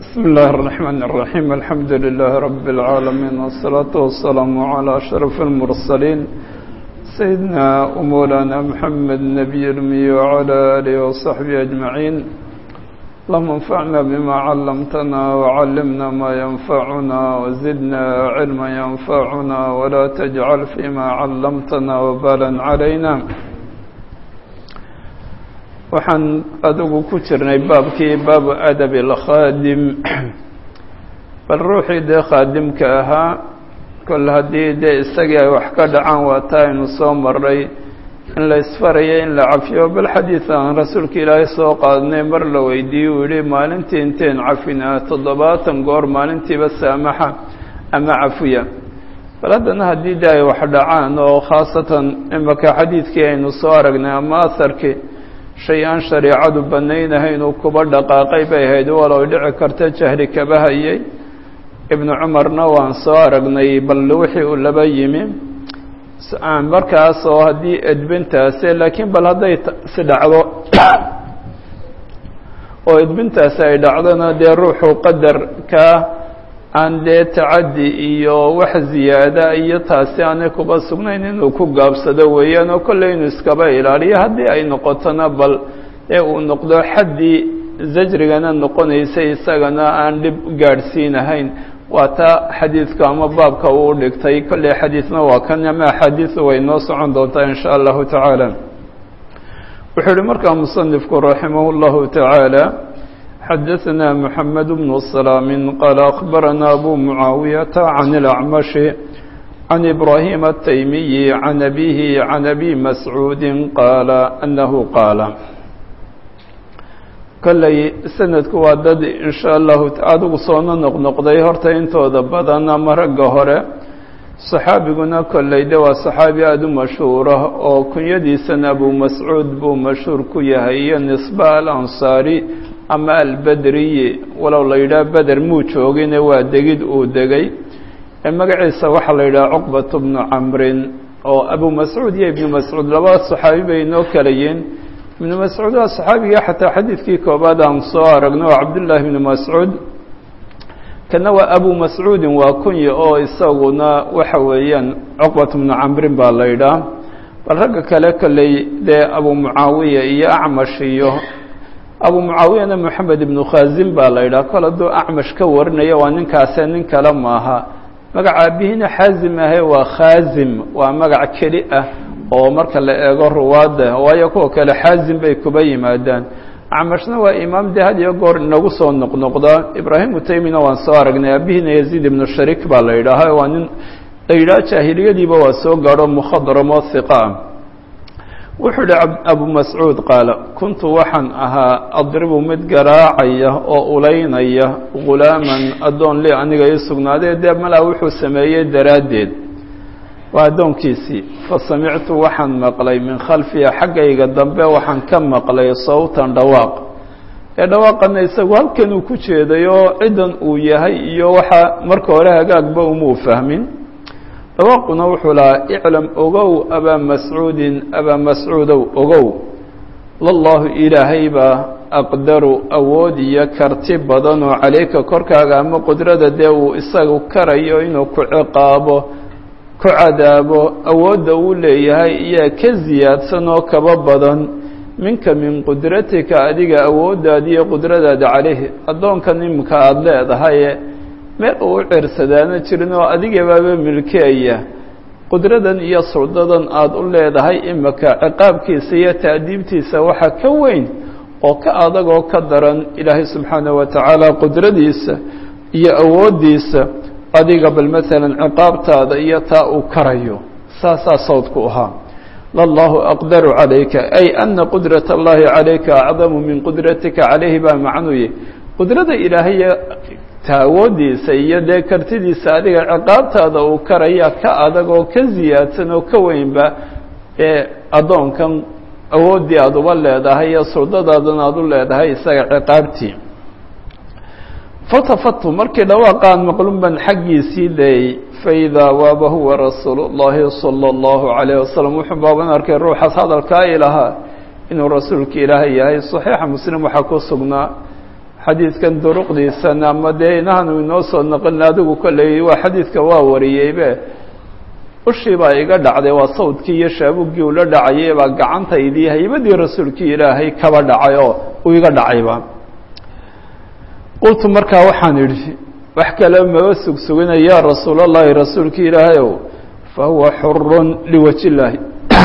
بسم الله الرحمن الرحيم الحمد لله رب العالمين والصلاة والسلام على أشرف المرسلين سيدنا ومولانا محمد النبي الأمي وعلى آله وصحبه أجمعين اللهم انفعنا بما علمتنا وعلمنا ما ينفعنا وزدنا علما ينفعنا ولا تجعل فيما علمتنا وبالا علينا waxaan adigu ku jirnay baabkii baabu adabi alkhaadim bal ruuxii dee khaadimka ahaa kol haddii dee isagii ay wax ka dhacaan waa taa aynu soo maray in la isfarayo in la cafiyo bal xadiid aan rasuulka ilaahay soo qaadnay mar la weydiiyey uu yihi maalintii inteen cafinaa toddobaatan goor maalintiiba saamaxa ama cafiya bal haddana haddii de ay wax dhacaan oo khaasatan imaka xadiidkii aynu soo aragnay ama aharkii shay aan shareecadu banaynahayn uu kuba dhaqaaqay bay ahayd walow dhici karta jahli kaba hayay ibnu cumarna waan soo aragnay bal wixii uu laba yimi markaas oo haddii edbintaasi laakiin bal hadday si dhacdo oo edbintaasi ay dhacdona dee ruuxu qadarka aan dee tacaddi iyo wax ziyaada iyo taasi aanay kuba sugnayn inuu ku gaabsado weeyaan oo kolley inuu iskaba ilaaliyo haddii ay noqotona bal ee uu noqdo xaddii zajrigana noqonaysay isagana aan dhib gaadhsiinahayn waa taa xadiidka ama baabka uu dhigtay kolley xadiidna waa kan ama axaadiisu way noo socon doontaa in sha allahu tacaala wuxuu ihi markaa musanifku raximah اllahu tacaala xadaثna mحamed بن سلام qال أخbarana أbو معaaوiيaةa عن الأعمش عن إبراهيم التيمي عن أbيه عن أbي مسعوud qاaل أنه qاaل kolley sanadku waa dad in shاء الlahu adigu soona noqnoqday horta intooda badan ama ragga hore صaxaabiguna kolley de waa صaxaabi aada u mashhuura oo kunyadiisana abu mascuud buu mashhuur ku yahay iyo nisba alansaari ama albedriyi walow la yidhaha beder muu joogine waa degid uu degay ee magaciisa waxaa la yidhaha cuqbat bnu camrin oo abu mascuud iyo ibnu mascuud laba saxaabi bay inoo kala yihiin ibnu mascuud waa saxaabiga xataa xadiidkii koobaad aan soo aragno oo cabdullaahi ibnu mascuud kana waa abu mascuudin waa kunya oo isaguna waxa weeyaan cuqbat bnu camrin baa la yidhaha bal ragga kale kolley dee abu mucaawiya iyo acmash iyo abu mucaawiyana moxamed ibnu khazim baa la yidhaha kol hadduu acmash ka warinaya waa ninkaase nin kale maaha magaca aabihina xaazim ahe waa khaazim waa magac keli ah oo marka la eego ruwaadda waayo kuwa kale xaazim bay kuba yimaadaan acmashna waa imaam de had iyo goor inagu soo noqnoqda ibraahim utaymina waan soo aragnay aabihina yaziid ibnu sharik baa la yidhaaha waa nin la yidhaha jaahiliyadiiba waa soo gaadho mukhadramo hiqa wuxuu ihi abu mascuud qaala kuntu waxaan ahaa adribu mid garaacaya oo ulaynaya ghulaaman addoon li aniga ii sugnaadee dee malaa wuxuu sameeyey daraaddeed waa addoonkiisii fa samictu waxaan maqlay min khalfiya xaggayga dambe waxaan ka maqlay sawtan dhawaaq ee dhawaaqana isagu halkan uu ku jeeday oo ciddan uu yahay iyo waxa marka hore hagaagba umuu fahmin dhawaaquna wuxuu lahaa iclam ogow abaa mascuudin abaa mascuudow ogow lallahu ilaahay baa aqdaru awood iyo karti badanoo calayka korkaaga ama qudrada dee uu isagu karayo inuu ku ciqaabo ku cadaabo awoodda uu leeyahay iyaa ka siyaadsan oo kaba badan minka min qudratika adiga awooddaada iyo qudradaada calayhi addoonkan iminka aada leedahaye meel uu u cirsadaana jirin oo adigabaaba milkeaya qudradan iyo suldadan aada u leedahay imika ciqaabkiisa iyo ta'diibtiisa waxa ka weyn oo ka adag oo ka daran ilaahay subxaanaه wa tacaala qudradiisa iyo awooddiisa adiga bal maalan ciqaabtaada iyo taa uu karayo saasaa sawdku ahaa lallahu aqdaru calayka ay ana qudrat اllahi calayka acdamu min qudratika calayhi baa macnuye qudrada ilaahay ta awooddiisa iyo dee kartidiisa adiga ciqaabtaada uu karaya ka adag oo ka siyaadsan oo ka weynba ee addoonkan awooddii aada uba leedahay iyo suldadaadan aada u leedahay isaga ciqaabtii fatafatu markii dhawaaqaan maqlunban xaggiisii dayey faidaa waaba huwa rasuulu llahi sala allahu calayh wasalam wuxuu baaban arkay ruuxaas hadalkaa ilahaa inuu rasuulka ilaahay yahay saxiixa muslim waxaa ku sugnaa xadiidkan duruqdiisan ama dee inaanu inoo soo naqlin adigu kolley waa xadiidka waa wariyeybe ushii baa iga dhacday waa sawdkii iyo shaabuggii ula dhacayay baa gacantaydii haybadii rasuulkii ilaahay kaba dhacay oo uu iga dhacayba qultu markaa waxaan idhi wax kale maba sugsugina yaa rasuulallahi rasuulkii ilaahayow fa huwa xurun liwaji illaahi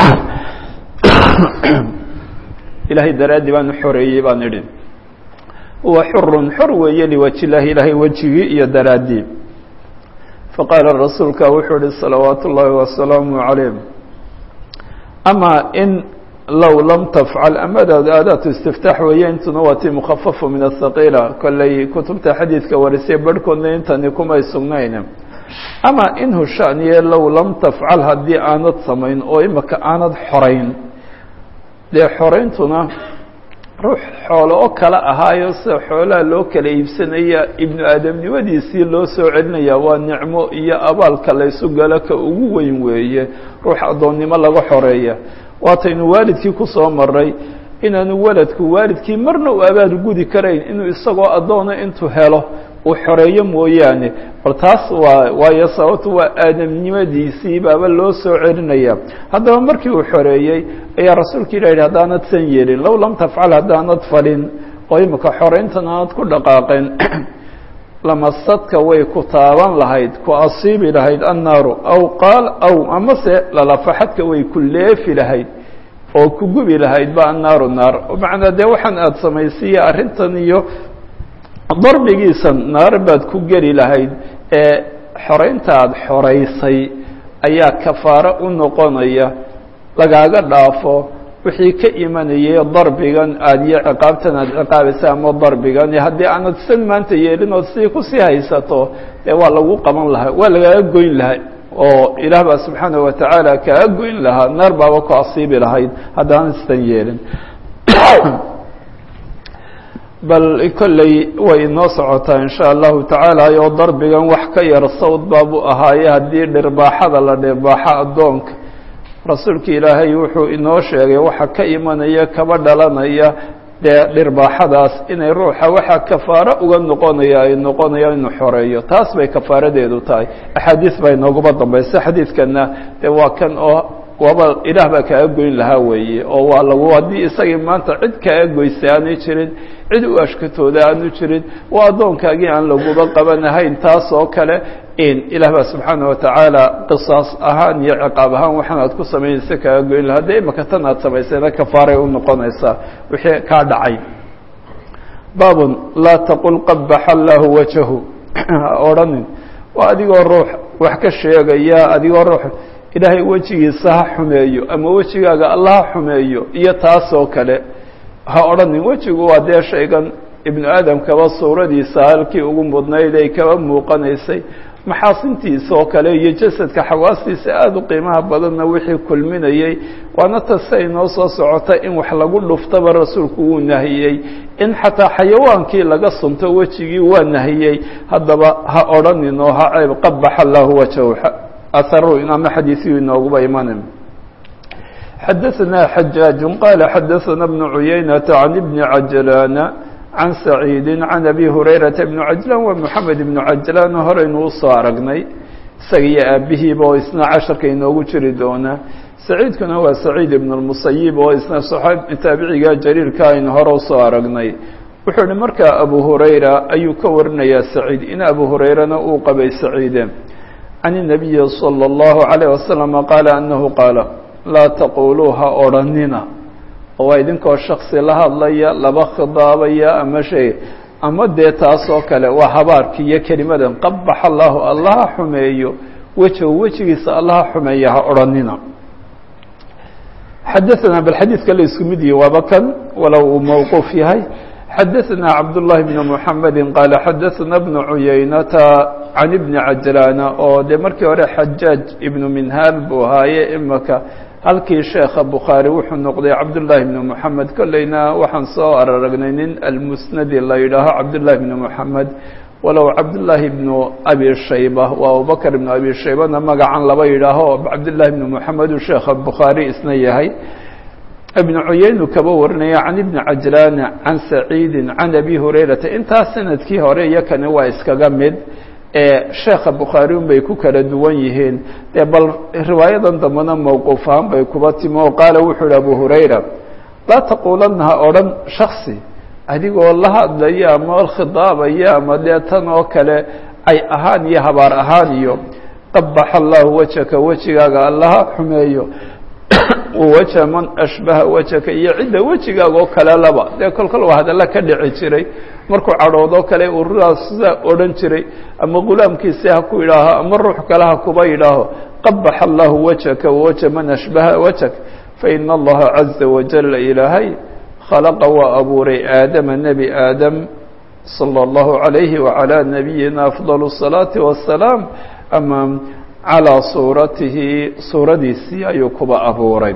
ilaahay daraaddii baan u xoreeyey baan idhi huwa xurun xor weeye liwaji illaahi ilaahay wejigii iyo daraaddii faqaala rasuulka wuxuu ihi salawaatu ullaahi wasalaamu calayh amaa in low lam tafcal amadaadu aadaatu istiftaax weeye intuna waa tii mukhafafu min ahaqiila kolley kutubta xadiidka warisay barhkoodna intani kumay sugnayn ama in hushaaniye low lam tafcal haddii aanad samayn oo imaka aanad xorayn dee xorayntuna ruux xoolo oo kale ahaayo sida xoolaha loo kala iibsanaya ibnu aadamnimadiisii loo soo celinaya waa nicmo iyo abaalka laysu galo ka ugu weyn weeye ruux addoonnimo laga xoreeya waataynu waalidkii ku soo maray inaanu waladku waalidkii marna u abaal gudi karayn inuu isagoo addoona intuu helo uu xoreeyo mooyaane bal taas waa waayo sababtu waa aadamnimadiisii baaba loo soo celinaya haddaba markii uu xoreeyey ayaa rasuulka ilah yidhi haddaanad san yeelin low lam tafcal haddaanad falin oo imika xorayntan aanad ku dhaqaaqeen lamasadka way ku taaban lahayd ku asiibi lahayd annaaru aw qaal aw amase lalafaxadka way ku leefi lahayd oo ku gubi lahayd ba annaaru naar macnaa dee waxaan aada samaysiiya arrintan iyo darbigiisan naar baad ku geli lahayd ee xoraynta aada xoraysay ayaa kafaaro u noqonaya lagaaga dhaafo wixii ka imanayay darbigan aada iyo ciqaabtan aada ciqaabaysa ama darbigan haddii aanad san maanta yeelin ood sidii kusii haysato dee waa lagu qaban lahaa waa lagaaga goyn lahaa oo ilaah baa subxaanaه wa tacaala kaaga goyn lahaa naar baaba ku asiibi lahayd haddaanad san yeelin bal kolley way inoo socotaa in sha allahu tacaala oo darbigan wax ka yar sawd baabuu ahaaye haddii dhirbaaxada la dhirbaaxo addoonka rasuulka ilaahay wuxuu inoo sheegay waxa ka imanaya kaba dhalanaya dee dhirbaaxadaas inay ruuxa waxaa kafaaro uga noqonaya ay noqonaya inuu xoreeyo taas bay kafaaradeedu tahay axaadiis baa inooguba dambaysa xadiidkana dee waa kan oo waaba ilaah baa kaaga goyn lahaa weeye oo waa lagu haddii isagii maanta cid kaaga goysay aanay jirin cid u ashkatooda aanu jirin waa addoonkaagii aan laguba qabanahayn taas oo kale in ilaah baa subxaana watacaala qisaas ahaan iyo ciqaab ahaan waxaan aad ku samaynaysa kaaga goyn lahaa dee imaka tan aad samaysayna kafaaray u noqonaysaa wixii kaa dhacay baabun laa taqul qabaxa allaahu wajahu ha odhanin waa adigoo ruux wax ka sheegaya adigoo ruux ilaahay wejigiisa ha xumeeyo ama wejigaaga alla ha xumeeyo iyo taasoo kale ha odhanin wejigu waa dee shaygan ibnu aadamkaba suuradiisa halkii ugu mudnayd ay kaba muuqanaysay maxaasintiisa oo kale iyo jasadka xawaastiisa aada u qiimaha badanna wixii kulminayey waana tase inoo soo socota in wax lagu dhuftaba rasuulku wuu nahiyey in xataa xayawaankii laga sunto wejigii waa nahiyey haddaba ha odhanin oo ha ceeb qabaxa allahu wajahu aharu ama xadiisiyu inooguba imanin xadaثna xajaaج qala xadaثna بن عuyaynةa عan بn cajlاn can سacيidi عan abi hurayraةa بn cajlan wa mحamed بn cajlan horaynu usoo aragnay isaga iyo aabihiiba oo isna casharka inoogu jiri doona saciidkuna waa saciid ibn الmusayib oo isna taabiciga jariirka aynu hore usoo aragnay wuxuu ihi markaa abu hurayra ayuu ka warinayaa saciid in abu hurayrana uu qabay saciide can الnabiyi slى الlahu عalيه waslم qaala anahu qaala laa taquluu ha odhanina oo waa idinkoo shaksi la hadlaya laba khidaabaya ama shay ama dee taas oo kale waa habaarki iyo kelimadan qabax allahu allaha xumeeyo wejahu wejigiisa allaha xumeeya ha odhanina xadaثna bal xadiidka la isku mid yihi waaba kan walow uu mawquuf yahay xadaثna cabdالlahi بn mحamedi qaala xadaثna bn cuyaynata can ibni cajlaana oo dee markii hore xajaaj ibnu minhaal buu ahaaye imaka halkii sheekha bukhaari wuxuu noqday cabdullaahi bnu moxamed kolleyna waxaan soo araragnay nin almusnadi la yidhaaho cabdullaahi bnu moxamed walow cabdullaahi bnu abi shayba waa abubakr ibnu abi shaybana magacan laba yidhaaho cabdullaahi bnu moxamed uu sheekha bukhaari isna yahay ibnu cuyaynu kaba warinaya can ibni cajlaana can saciidi can abi hurayrata intaas sanadkii hore iyo kani waa iskaga mid ee sheekha bukhaari un bay ku kala duwan yihiin dee bal riwaayadan dambena mowquuf ahaan bay kuba timi oo qaala wuxuu yihi abu hurayra laa taquulanna ha odhan shaksi adigoo la hadlaya ama khidaabaya ama dee tan oo kale ay ahaan iyo habaar ahaan iyo qabaxa allahu wajhaka wejigaaga allaha xumeeyo waja man ashbaha wajhaka iyo cidda wejigaaga oo kale laba dee kolkol waa hadalla ka dhici jiray markuu cadhoodoo kale ururaas sidaa odhan jiray ama gulaamkiisi ha ku yidhaaho ama ruux kale ha kuba yidhaaho qabaxa allahu wajhaka wawaja man ashbaha wajhak faina allaha caza wajala ilaahay khalaqa waa abuuray aadama nebi aadam salى اllahu عalayhi wعalى nabiyina afضal الصalaaةi wasalaam ama calىa suuratihi suuradiisii ayuu kuba abuuray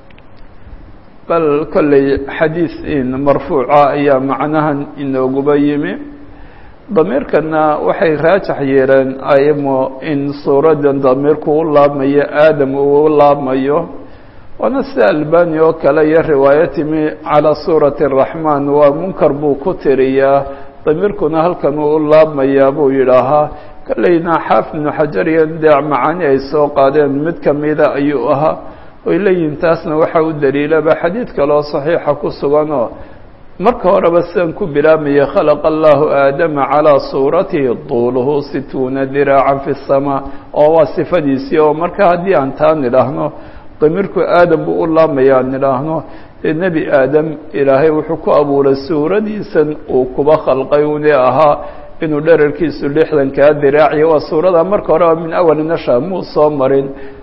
bal kolley xadiis in marfuuca ayaa macnahan inooguba yimi damiirkana waxay raajax yeeleen aymo in suuradan damiirku u laabmayo aadam uu u laabmayo waana sida albani oo kale iyo riwaayo timi calىa suurati الraxmaan waa munkar buu ku tiriyaa damiirkuna halkan uu u laabmayaa buu yidhaahaa kolleyna xaafid ibnu xajar iyo dee macaani ay soo qaadeen mid kamida ayuu ahaa oy leeyihin taasna waxa u daliilaba xadiid kaloo saxiixa ku sugan oo marka horeba sidan ku bilaabmaya khalaqa allahu aadama calىa suuratihi duuluhu situuna diraacan fi الsamaa oo waa sifadiisii oo marka haddii aan taa nidhaahno damiirku aadam buu u laabmaya aan nidhaahno dee nebi aadam ilaahay wuxuu ku abuuray suuradiisan uu kuba khalqay une ahaa inuu dherarkiisu lixdankaa diraaciyo waa suurada marka horeba min awali nasha muu soo marin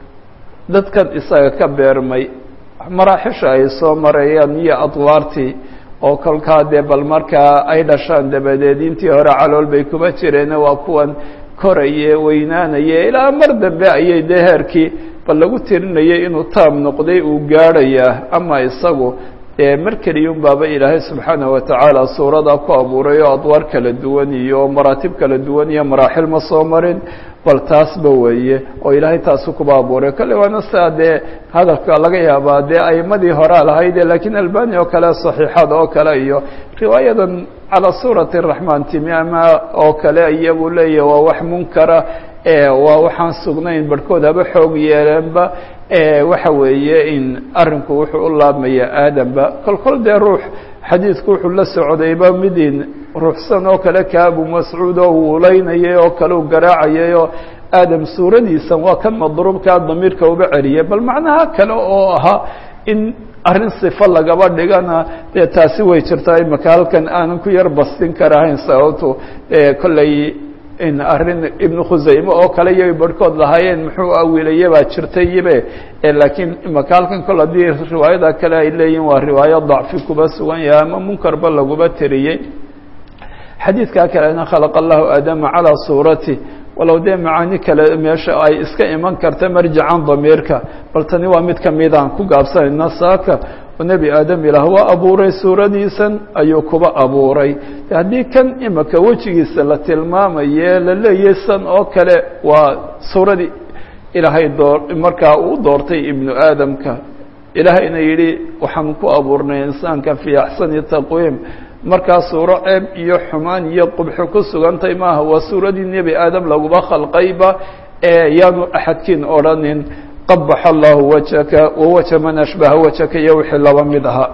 dadkan isaga ka beermay maraaxisha ay soo marayaan iyo adwaartii oo kolkaa dee bal markaa ay dhashaan dabadeed intii hore calool bay kuba jireen waa kuwan koraye weynaanaye ilaa mar dambe ayay dee heerkii bal lagu tirinayay inuu taam noqday uu gaadhayaa ama isagu dee mar keliyun baaba ilaahay subxaanaه wa tacaala suuradaa ku abuuray oo adwaar kala duwan iyo maraatib kala duwan iyo maraaxil ma soo marin bal taasba weeye oo ilaahay taasu kuba abuuray kale waana sidaa dee hadalka laga yaabaa dee aimadii horaa lahayde lakiin albani oo kale صaxiixada oo kale iyo riwaayadan calى suurati الraxmaan timi ama oo kale iyagu leeyahy waa wax munkara waa waxaan sugnayn barhkood haba xoog yeeleenba waxa weeye in arinku wuxuu u laabmaya aadamba kol kol dee ruux xadiidku wuxuu la socdayba midin ruuxsan oo kale ka abu mascuud oo wuulaynayay oo kale u garaacayay oo aadam suuradiisan waa kan madruubkaa damiirka uba celiyay bal macnaha kale oo ahaa in arrin sifo lagaba dhigana dee taasi way jirtaa imaka halkan aanan ku yar bastin karahayn sababto kolley in arrin ibnu khusayme oo kale iyo barhkood lahaayeen muxuu awiilaya baa jirtayibe laakiin imaka halkan kol haddii riwaayada kale ay leeyihin waa riwaayo dacfi kuba sugan yahay ama munkarba laguba tiriyey xadiidkaa kalena khalaqa allahu aadama calaa suurati walow dee macaani kale meesha ay iska iman karta marjacan damiirka bal tani waa mid kamidaan ku gaabsanayna saaka oo nebi aadam ilaah waa abuuray suuradiisan ayuu kuba abuuray haddii kan imika wejigiisa la tilmaamaye la leeyahy san oo kale waa suuradii ilaahay door markaa uu doortay ibnu aadamka ilaahayna yidhi waxaan ku abuurnay insaanka fii axsani taqwiim markaa suuro ceeb iyo xumaan iyo qubxo ku sugantay maaha waa suuradii nebi aadam laguba khalqayba ee yaanu axadkiin odhanin qabaxa allahu wajhaka wawaja man ashbaha wajhaka iyo wixii laba mid ahaa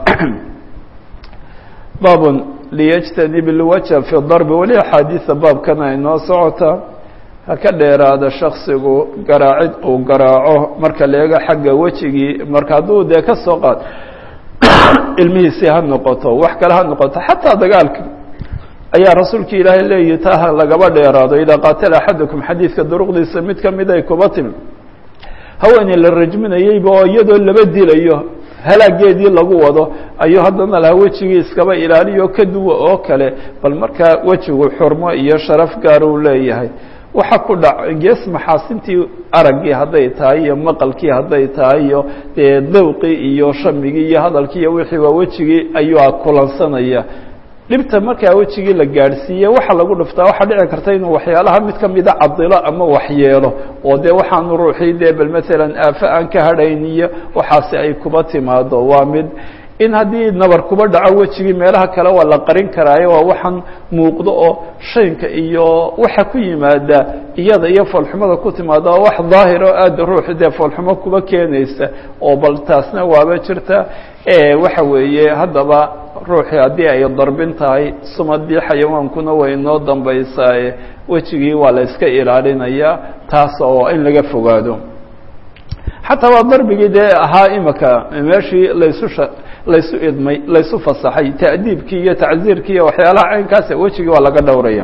baabun liyajtanib ilwajha fi darbi weli axaadiida baabkan ay noo socotaa ha ka dheeraada shaksigu garaacid uu garaaco marka leega xagga wejigii marka hadduu dee ka soo qaad ilmihiisii ha noqoto wax kale ha noqoto xataa dagaalka ayaa rasuulka ilaahay leeyihi taa ha lagaba dheeraado idaa qaatala axadakum xadiidka duruqdiisa mid kamid ay kuba timi haweeney la rajminayeyba oo iyadoo laba dilayo halaageedii lagu wado ayuu haddana laha wejigii iskaba ilaaliyo ka duwa oo kale bal markaa wejigu xurmo iyo sharaf gaar uu leeyahay waxa ku dhac gees maxaasintii araggii hadday tahay iyo maqalkii hadday tahay iyo dee dawqii iyo shamigii iyo hadalkii iyo wixii waa wejigii ayuu kulansanaya dhibta markaa wejigii la gaadhsiiye waxa lagu dhuftaa waxaa dhici karta inuu waxyaalaha mid kamida cadilo ama waxyeelo oo dee waxaanu ruuxii dee bal maalan aafe aan ka hadhayn iyo waxaasi ay kuba timaado waa mid in haddii nabar kuba dhaco wejigii meelaha kale waa la qarin karaayo waa waxaan muuqdo oo shaynka iyo waxa ku yimaada iyada iyo foolxumada ku timaada oo wax daahir oo aada ruux dee foolxumo kuba keenaysa oo bal taasna waaba jirta waxa weeye haddaba ruuxii haddii ay darbin tahay sumadii xayawaankuna way inoo dambaysaaye wejigii waa la iska ilaalinayaa taas oo in laga fogaado xataa waa darbigii dee ahaa imika meeshii laysu laysu idmay laysu fasaxay ta'diibkii iyo tacziirkii iyo waxyaalaha caynkaasa wejigii waa laga dhowraya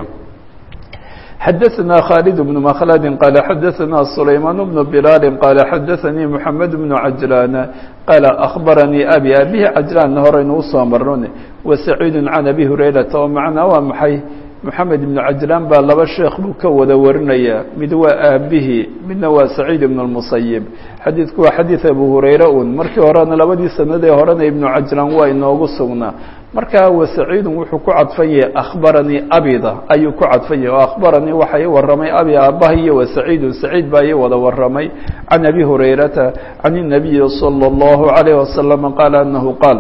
xadaثna khالد بن مkلd qال xadaثna سlayman بن بlال qال xadaثnii محamed بن cajلان qال أخbarnii abي abihi cajلaan horeynu usoo marnon وسacيid عan abi هurayرaةa oo macnaa waa maxay محamed بن cajلaan baa laba sheekh buu ka wada warinaya mid waa aabihii midna waa سacيid بن المسyب xadiidku waa xadiiث abu hurayra un markii horena labadii sanadee horena iبnu cajlaan waa inoogu sugnaa markaa wasaciidun wuxuu ku cadfan yahay akhbaranii abida ayuu ku cadfan yahay oo akhbaranii waxa ii warramay abi aabbaha iyo wasaciidun saciid baa ii wada warramay can abi hurayrata can الnabiyi salى اllahu عalayh wasalam qaala anahu qaal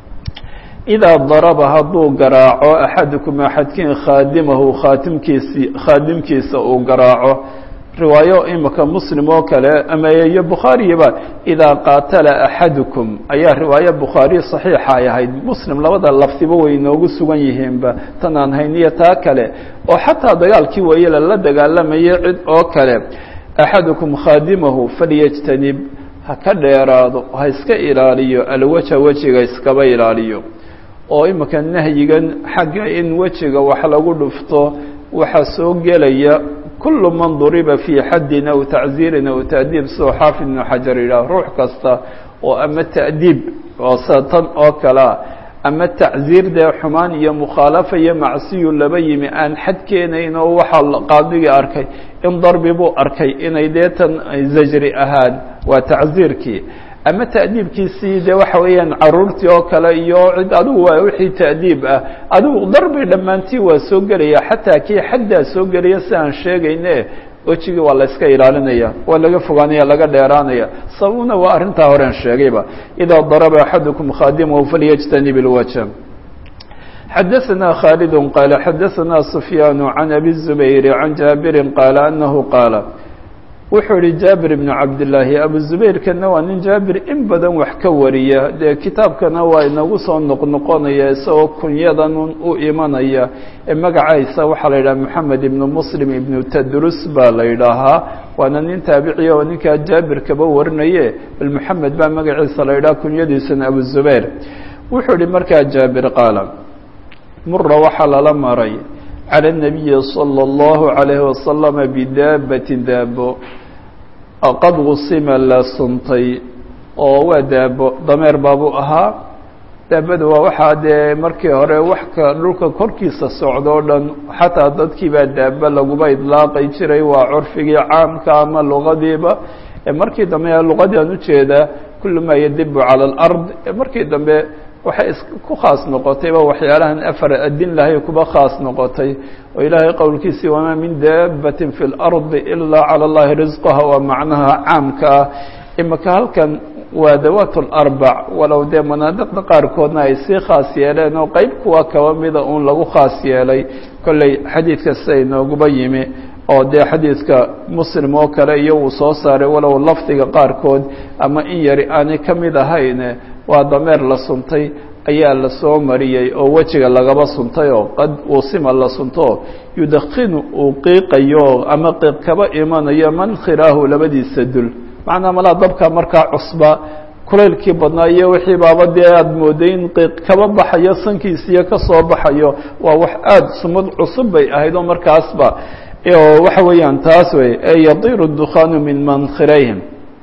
idaa daraba hadduu garaaco axadukum axadkiin khaadimahu khaatimkiisi khaadimkiisa uu garaaco riwaayo imika muslim oo kale ama iyo bukhaariyaba idaa qaatala axadukum ayaa riwaayo bukhaariy saxiixa ay ahayd muslim labada lafdiba way inoogu sugan yihiinba tan aan hayn iyo taa kale oo xataa dagaalkii weeye lala dagaalamayay cid oo kale axadukum khaadimahu falyajtanib ha ka dheeraado ha iska ilaaliyo alwaja wejiga iskaba ilaaliyo oo imika nahyigan xagga in wejiga wax lagu dhufto waxaa soo gelaya kul man duriba fii xaddin aw tacziirin aw ta'diib sidoo xaafid ibnu xajar yidhaah ruux kasta oo ama ta'diib oo sida tan oo kalea ama tacziir dee xumaan iyo mukhaalafa iyo macsiyu laba yimi aan xad keenayn oo waxaa qaadigii arkay in darbi buu arkay inay dee tan zajri ahaan waa tacziirkii ama ta'diibkiisii dee waxa weeyaan caruurtii oo kale iyo cid adigu waa wixii ta'diib ah adigu darbi dhammaantii waa soo gelaya xataa kii xaddaa soo gelaya si aan sheegayne wejigii waa la iska ilaalinaya waa laga fogaanaya laga dheeraanaya sababna waa arrintaa horean sheegayba idaa daraba axadukum khaadimahu falyajtanib ilwaja xadaثna khaalid qaala xadaثna sufyaan can abi الzubayr can jaabiri qaala anahu qaala wuxuu yihi jaabir ibnu cabdillaahi abu zubayrkana waa nin jaabir in badan wax ka wariya dee kitaabkana waa inagu soo noqnoqonaya isagoo kunyadan u imanaya ee magacaysa waxaa la yidhaha moxamed ibnu muslim ibnu tadrus baa la yidhaahaa waana nin taabiciya oo ninkaa jaabirkaba warinaye bal moxamed baa magaciisa la yidhaha kunyadiisuna abu zubayr wuxuu yihi markaa jaabir qaala mura waxaa lala maray calى الnabiyi slى اllahu عalayhi wasalama bidaabatin daabo qad gusima la suntay oo waa daabo dameer baabuu ahaa daabada waa waxaa dee markii hore wax ka dhulka korkiisa socdo o dhan xataa dadkii baa daaba laguba idlaaqay jiray waa curfigii caamka ama luqadiiba markii dambe luqadii aan ujeedaa kulu maa yadibu calى اlأrض markii dambe waxay ku khaas noqotayba waxyaalahan afar adin lahay kuba khaas noqotay oo ilaahay qowlkiisii wamaa min daabatin fi اlardi ilaa calى اllahi risqaha waa macnaha caamka ah imika halkan waa dawaat اlarbac walow dee manaadiqda qaarkoodna ay sii khaas yeeleen oo qeyb kuwa kaba mida uun lagu khaas yeelay kolley xadiidka siday nooguba yimi oo dee xadiidka muslim oo kale iyo uu soo saaray walow lafdiga qaarkood ama in yari aanay ka mid ahayn waa dameer la suntay ayaa la soo mariyey oo wejiga lagaba suntay oo qad uusima la sunto yudakinu uu qiiqayo ama qiiq kaba imanayo mankhiraahu labadiisa dul macnaa malaa dabka markaa cusba kulaylkii badnaa iyo wixii baaba dee aada mooday in qiiq kaba baxayo sankiisiyo ka soo baxayo waa wax aada sumad cusub bay ahayd oo markaasba waxa weeyaan taas wey ee yadiru dukhaanu min mankhirayhim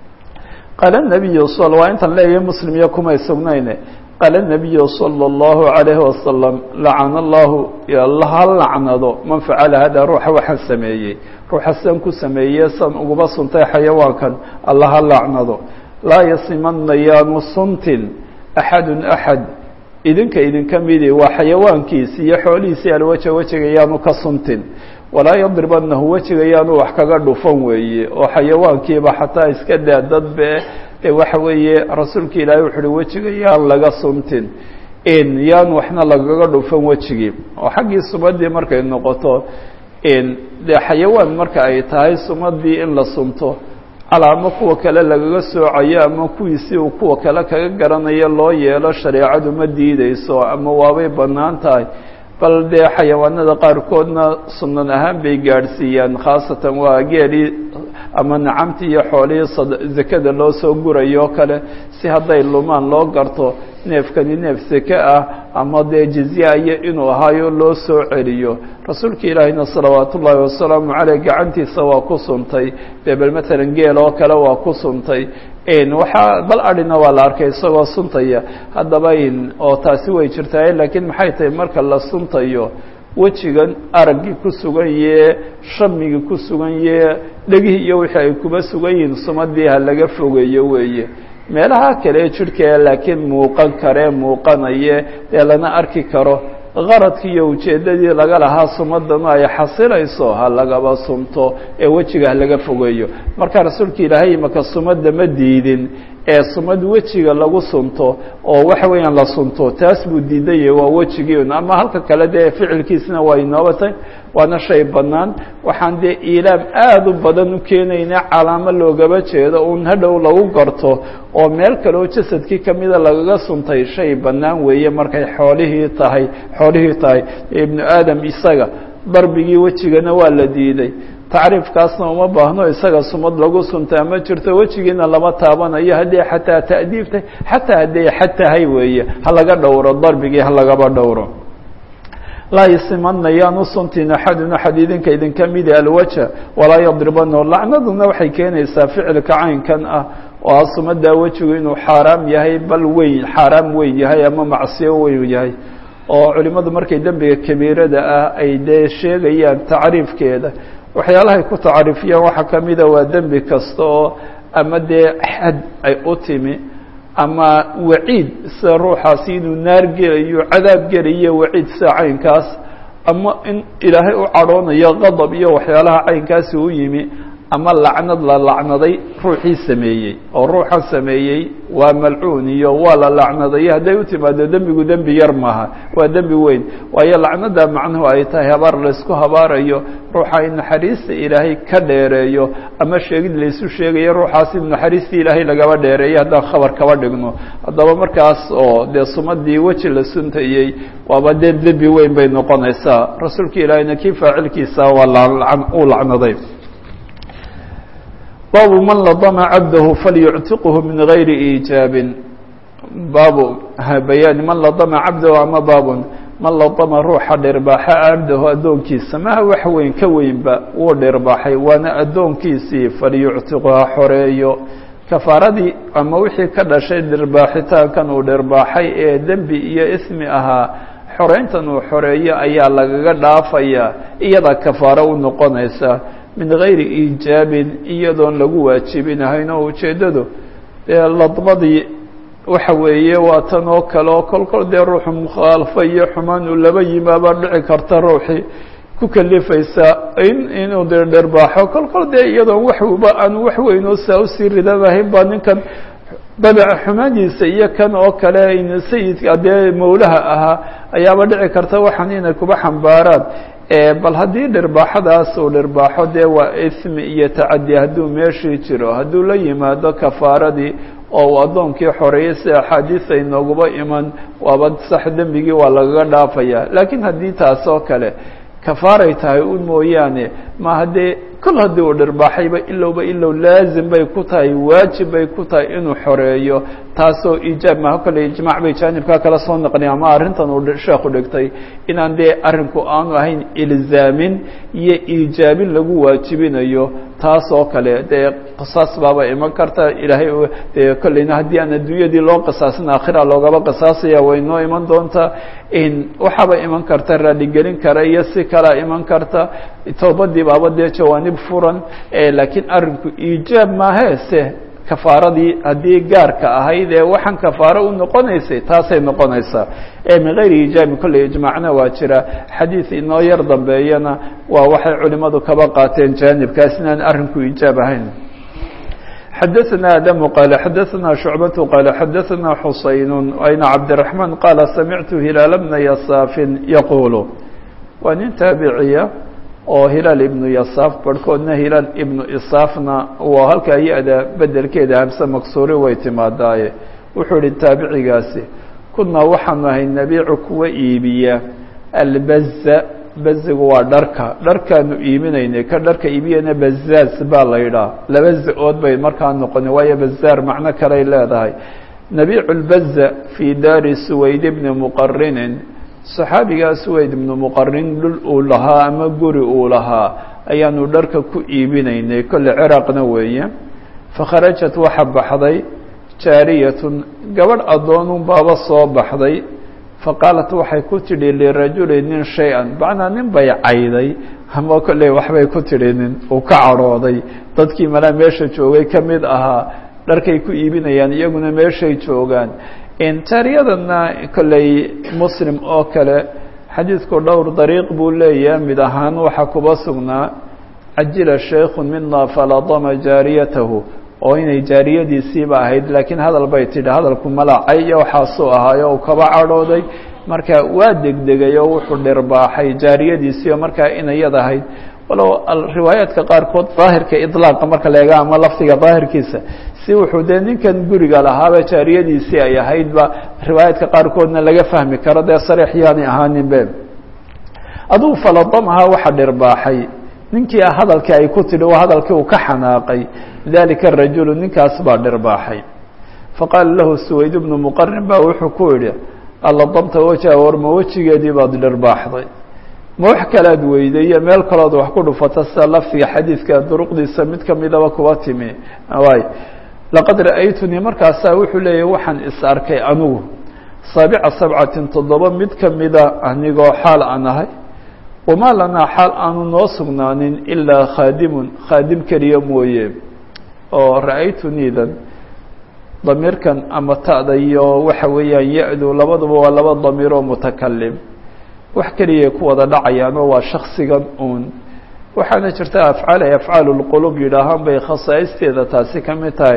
qaala nabiyu s waa intaan leeyahay muslim iyo kumay sugnayne qaala nabiyu salى اllahu عalayhi wasalam lacana allahu ha lacnado man facala hada ruuxa waxaan sameeyey ruuxa san ku sameeye san uguba suntay xayawaankan alla ha lacnado laa yasimana yaanu suntin axadu axad idinka idinka midi waa xayawaankiisi iyo xoolihiisii alwaja wejiga yaanu ka suntin walaa yadribanahu wejiga yaanu wax kaga dhufan weeye oo xayawaankiiba xataa iska daa dadbe ee waxa weeye rasuulka ilaahay wuxu uhi wejiga yaan laga suntin in yaan waxna lagaga dhufan wejigii oo xaggii sumadii markay noqoto dee xayawaan marka ay tahay sumadii in la sunto calaamo kuwa kale lagaga soocayo ama kuwiisii uu kuwa kale kaga garanayo loo yeelo shareecadu ma diideyso ama waabay bannaan tahay bal dee xayawaanada qaarkoodna sunan ahaan bay gaadhsiiyaan khaasatan waa geelii ama nacamtii iyo xoolihii zakada loo soo gurayo o kale si hadday lumaan loo garto neefkani neef seke ah ama dee jizya iyo inuu ahaayo loo soo celiyo rasuulka ilaahayna salawaat ullaahi wasalaamu caleyh gacantiisa waa ku suntay dee bal matalan geel oo kale waa ku suntay waxaa bal adhina waa la arkay isagoo suntaya haddaba in oo taasi way jirtaa laakiin maxay tahay marka la suntayo wejigan araggii ku sugan yee shamigii ku sugan yee dhegihii iyo wixii ay kuba sugan yihiin sumadii ha laga fogeeyo weeye meelaha kale jidhka laakiin muuqan karee muuqanaye dee lana arki karo qaradkii iyo ujeeddadii laga lahaa sumadanu ay xasilayso ha lagaba sunto ee wejiga ha laga fogeeyo marka rasuulka ilaahay imaka sumadda ma diidin ee sumad wejiga lagu sunto oo waxa weeyaan la sunto taas buu diidaya waa wejigii ama halka kale dee ficilkiisna waa inoobatay waana shay bannaan waxaan dee iilaam aada u badan u keenayna calaamo loogaba jeedo uun hadhow lagu garto oo meel kale oo jasadkii kamida lagaga suntay shay bannaan weeye markay xoolihii tahay xoolihii tahay ibnu aadam isaga darbigii wejigana waa la diiday tacriifkaasna uma baahno isaga sumad lagu suntaa ma jirto wejigiina lama taabanayo haddii xataa ta'diibtay xataa hadday xad tahay weeye ha laga dhowro darbigii ha lagaba dhowro laa yasimanna yaan u suntin axadun axad idinka idinka midi alwaja walaa yadribanahu lacnaduna waxay keenaysaa ficilka caynkan ah oo ah sumadaa wejigu inuu xaaraam yahay bal weyn xaaraam weyn yahay ama macsiyo weyn yahay oo culimmadu markay dembiga kabiirada ah ay dee sheegayaan tacriifkeeda waxyaalahay ku tacriifiyaan waxaa ka mida waa dembi kasta oo ama dee xad ay u timi ama waciid sida ruuxaasi inuu naar gelayo cadaab gelayo waciid sida caynkaas ama in ilaahay u cadhoonayo qadab iyo waxyaalaha caynkaasi u yimi ama lacnad la lacnaday ruuxii sameeyey oo ruuxan sameeyey waa malcuun iyo waa la lacnadayo hadday u timaado dembigu dembi yar maaha waa dembi weyn waayo lacnada macnuhu ay tahay habaar laysku habaarayo ruuxa in naxariista ilaahay ka dheereeyo ama sheegid laysu sheegayo ruuxaas in naxariistii ilaahay lagaba dheereeyo haddaan khabar kaba dhigno haddaba markaas oo dee sumadii weji la suntayey waaba dee dembi weyn bay noqonaysaa rasuulka ilaahayna kii faacilkiisa waa uu lacnaday baabu man ladama cabdahu falyuctiqhu min gayri iijaabin baabu bayaani man ladama cabdahu ama baabun man ladama ruuxa dhirbaaxa cabdahu addoonkiisa maha wax weyn ka weynba wuu dhirbaaxay waana addoonkiisii falyuctiqu ha xoreeyo kafaaradii ama wixii ka dhashay dhirbaaxitaankan uu dhirbaaxay ee dembi iyo ismi ahaa xoreyntan uu xoreeyo ayaa lagaga dhaafayaa iyadaa kafaaro u noqonaysa min gayri iijaabin iyadoon lagu waajibinahayn oo ujeeddadu dee ladmadii waxa weeye waa tan oo kale oo kolkol dee ruuxu mukhaalafo iyo xumaan uu laba yimaabaa dhici karta ruuxii ku kalifaysa in inuu de dhirbaaxo kolkol dee iyadoon waxba aan wax weyn oo saa usii ridanahayn baa ninkan dabeca xumaadiisa iyo kan oo kale in sayidka dee mawlaha ahaa ayaaba dhici karta waxaan inay kuba xambaaraan bal haddii dhirbaaxadaas uu dhirbaaxo dee waa ismi iyo tacadi hadduu meeshii jiro hadduu la yimaado kafaaradii oo uu addoonkii xoreeyay si axaadiis ay nooguba iman waaba sax dembigii waa lagaga dhaafaya laakiin haddii taas oo kale kafaaray tahay un mooyaane ma haddee kol haddii uu dhirbaaxayba ilowba ilow laazim bay ku tahay waajib bay ku tahay inuu xoreeyo taasoo iijaab maha kolley ijmaac bay jaanibkaa kala soo naqliya ama arrintan uu sheekhu dhigtay inaan dee arrinku aanu ahayn ilzaamin iyo iijaabin lagu waajibinayo taas oo kale dee qisaas baaba iman karta ilaahay dee kolleyna haddii aan adduunyadii loo qisaasin aakhira loogaba qisaasaya way noo iman doontaa waxaaba iman karta raaligelin kara iyo si kalea iman karta toobadii baaba dee jawaanib furan laakiin arrinku iijaab maahe se kafaaradii haddii gaarka ahayd ee waxaan kafaaro u noqonaysay taasay noqonaysaa ee min gayri ijaabi kolley ijmaacna waa jira xadiid inoo yar dambeeyana waa waxay culimadu kaba qaateen jaanibkaas inaan arrinku ijaab ahayn xadaثna adamu qaala xadaثna shucbatu qaala xadaثna xusayn ayna cabdiraحmaan qaala samictu hilaal bna yasaafin yaquulu waa nin taabiciya oo hilaal ibnu yasaaf barhkoodna hilaal ibnu isaafna waa halkaa ya-da bedelkeeda hamse maksuuri way timaadaaye wuxuu ihi taabicigaasi kunaa waxaanu ahay nabiicu kuwa iibiya albaza bazigu waa dharka dharkaanu iibinaynay ka dharka iibiyana bazaaz baa la yidhaah laba za-ood bay markaa noqoni waayo bazaar macno kaley leedahay nabiicu lbaza fii daari suwayd bni muqarinin saxaabigaa suwayd ibnu muqarin dhul uu lahaa ama guri uu lahaa ayaanu dharka ku iibinaynay kolle ciraaqna weeye fakharajat waxa baxday jaariyatun gabadh addoonun baaba soo baxday faqaalat waxay ku tidhi lirajuli nin shay-an macnaa nin bay cayday ama kolley waxbay ku tidhi nin uu ka cadhooday dadkii malaa meesha joogay ka mid ahaa dharkay ku iibinayaan iyaguna meeshay joogaan jaariyadana kolley muslim oo kale xadiidku dhowr dariiq buu leeyahay mid ahaan waxaa kuba sugnaa cajila shaykhun mina faladama jaariyatahu oo inay jaariyadiisiiba ahayd laakiin hadal bay tidhi hadalku malacay iyo waxaasuu ahaayo uu kaba cadhooday marka waa degdegay oo wuxuu dhirbaaxay jaariyadiisii oo markaa inayad ahayd walow riwaayaadka qaarkood daahirka idlaaqa marka la eega ama lafdiga daahirkiisa si wuxuu dee ninkan guriga lahaaba jaariyadiisii ay ahaydba riwaayaadka qaarkoodna laga fahmi karo dee sariix yaanay ahaaninbe adugu faladamaha waxa dhirbaaxay ninkii hadalkii ay ku tidhi waa hadalkii uu ka xanaaqay dalika rajulu ninkaas baa dhirbaaxay faqaala lahu suwayd bnu muqarin baa wuxuu ku yidhi alladamta wajha warma wejigeedii baad dhirbaaxday ma wax kalaad weyday iyo meel kalood wax ku dhufata sida lafdiga xadiidka duruqdiisa mid kamidaba kuba timi waay laqad ra'aytunii markaasaa wuxuu leeyahy waxaan is arkay anugu saabica sabcatin toddoba mid kamida anigoo xaal aan ahay wamaa lanaa xaal aanu noo sugnaanin ilaa khaadimun khaadim keliya mooye oo ra-aytuniidan damiirkan ama ta'da iyo waxa weeyaan ya-du labaduba waa laba damiir oo mutakalim wax keliyay ku wada dhacayaanoo waa shaksigan uun waxaana jirta afcaal ay afcaalu lqulub yidhaahaan bay khasaa'isteeda taasi ka mid tahay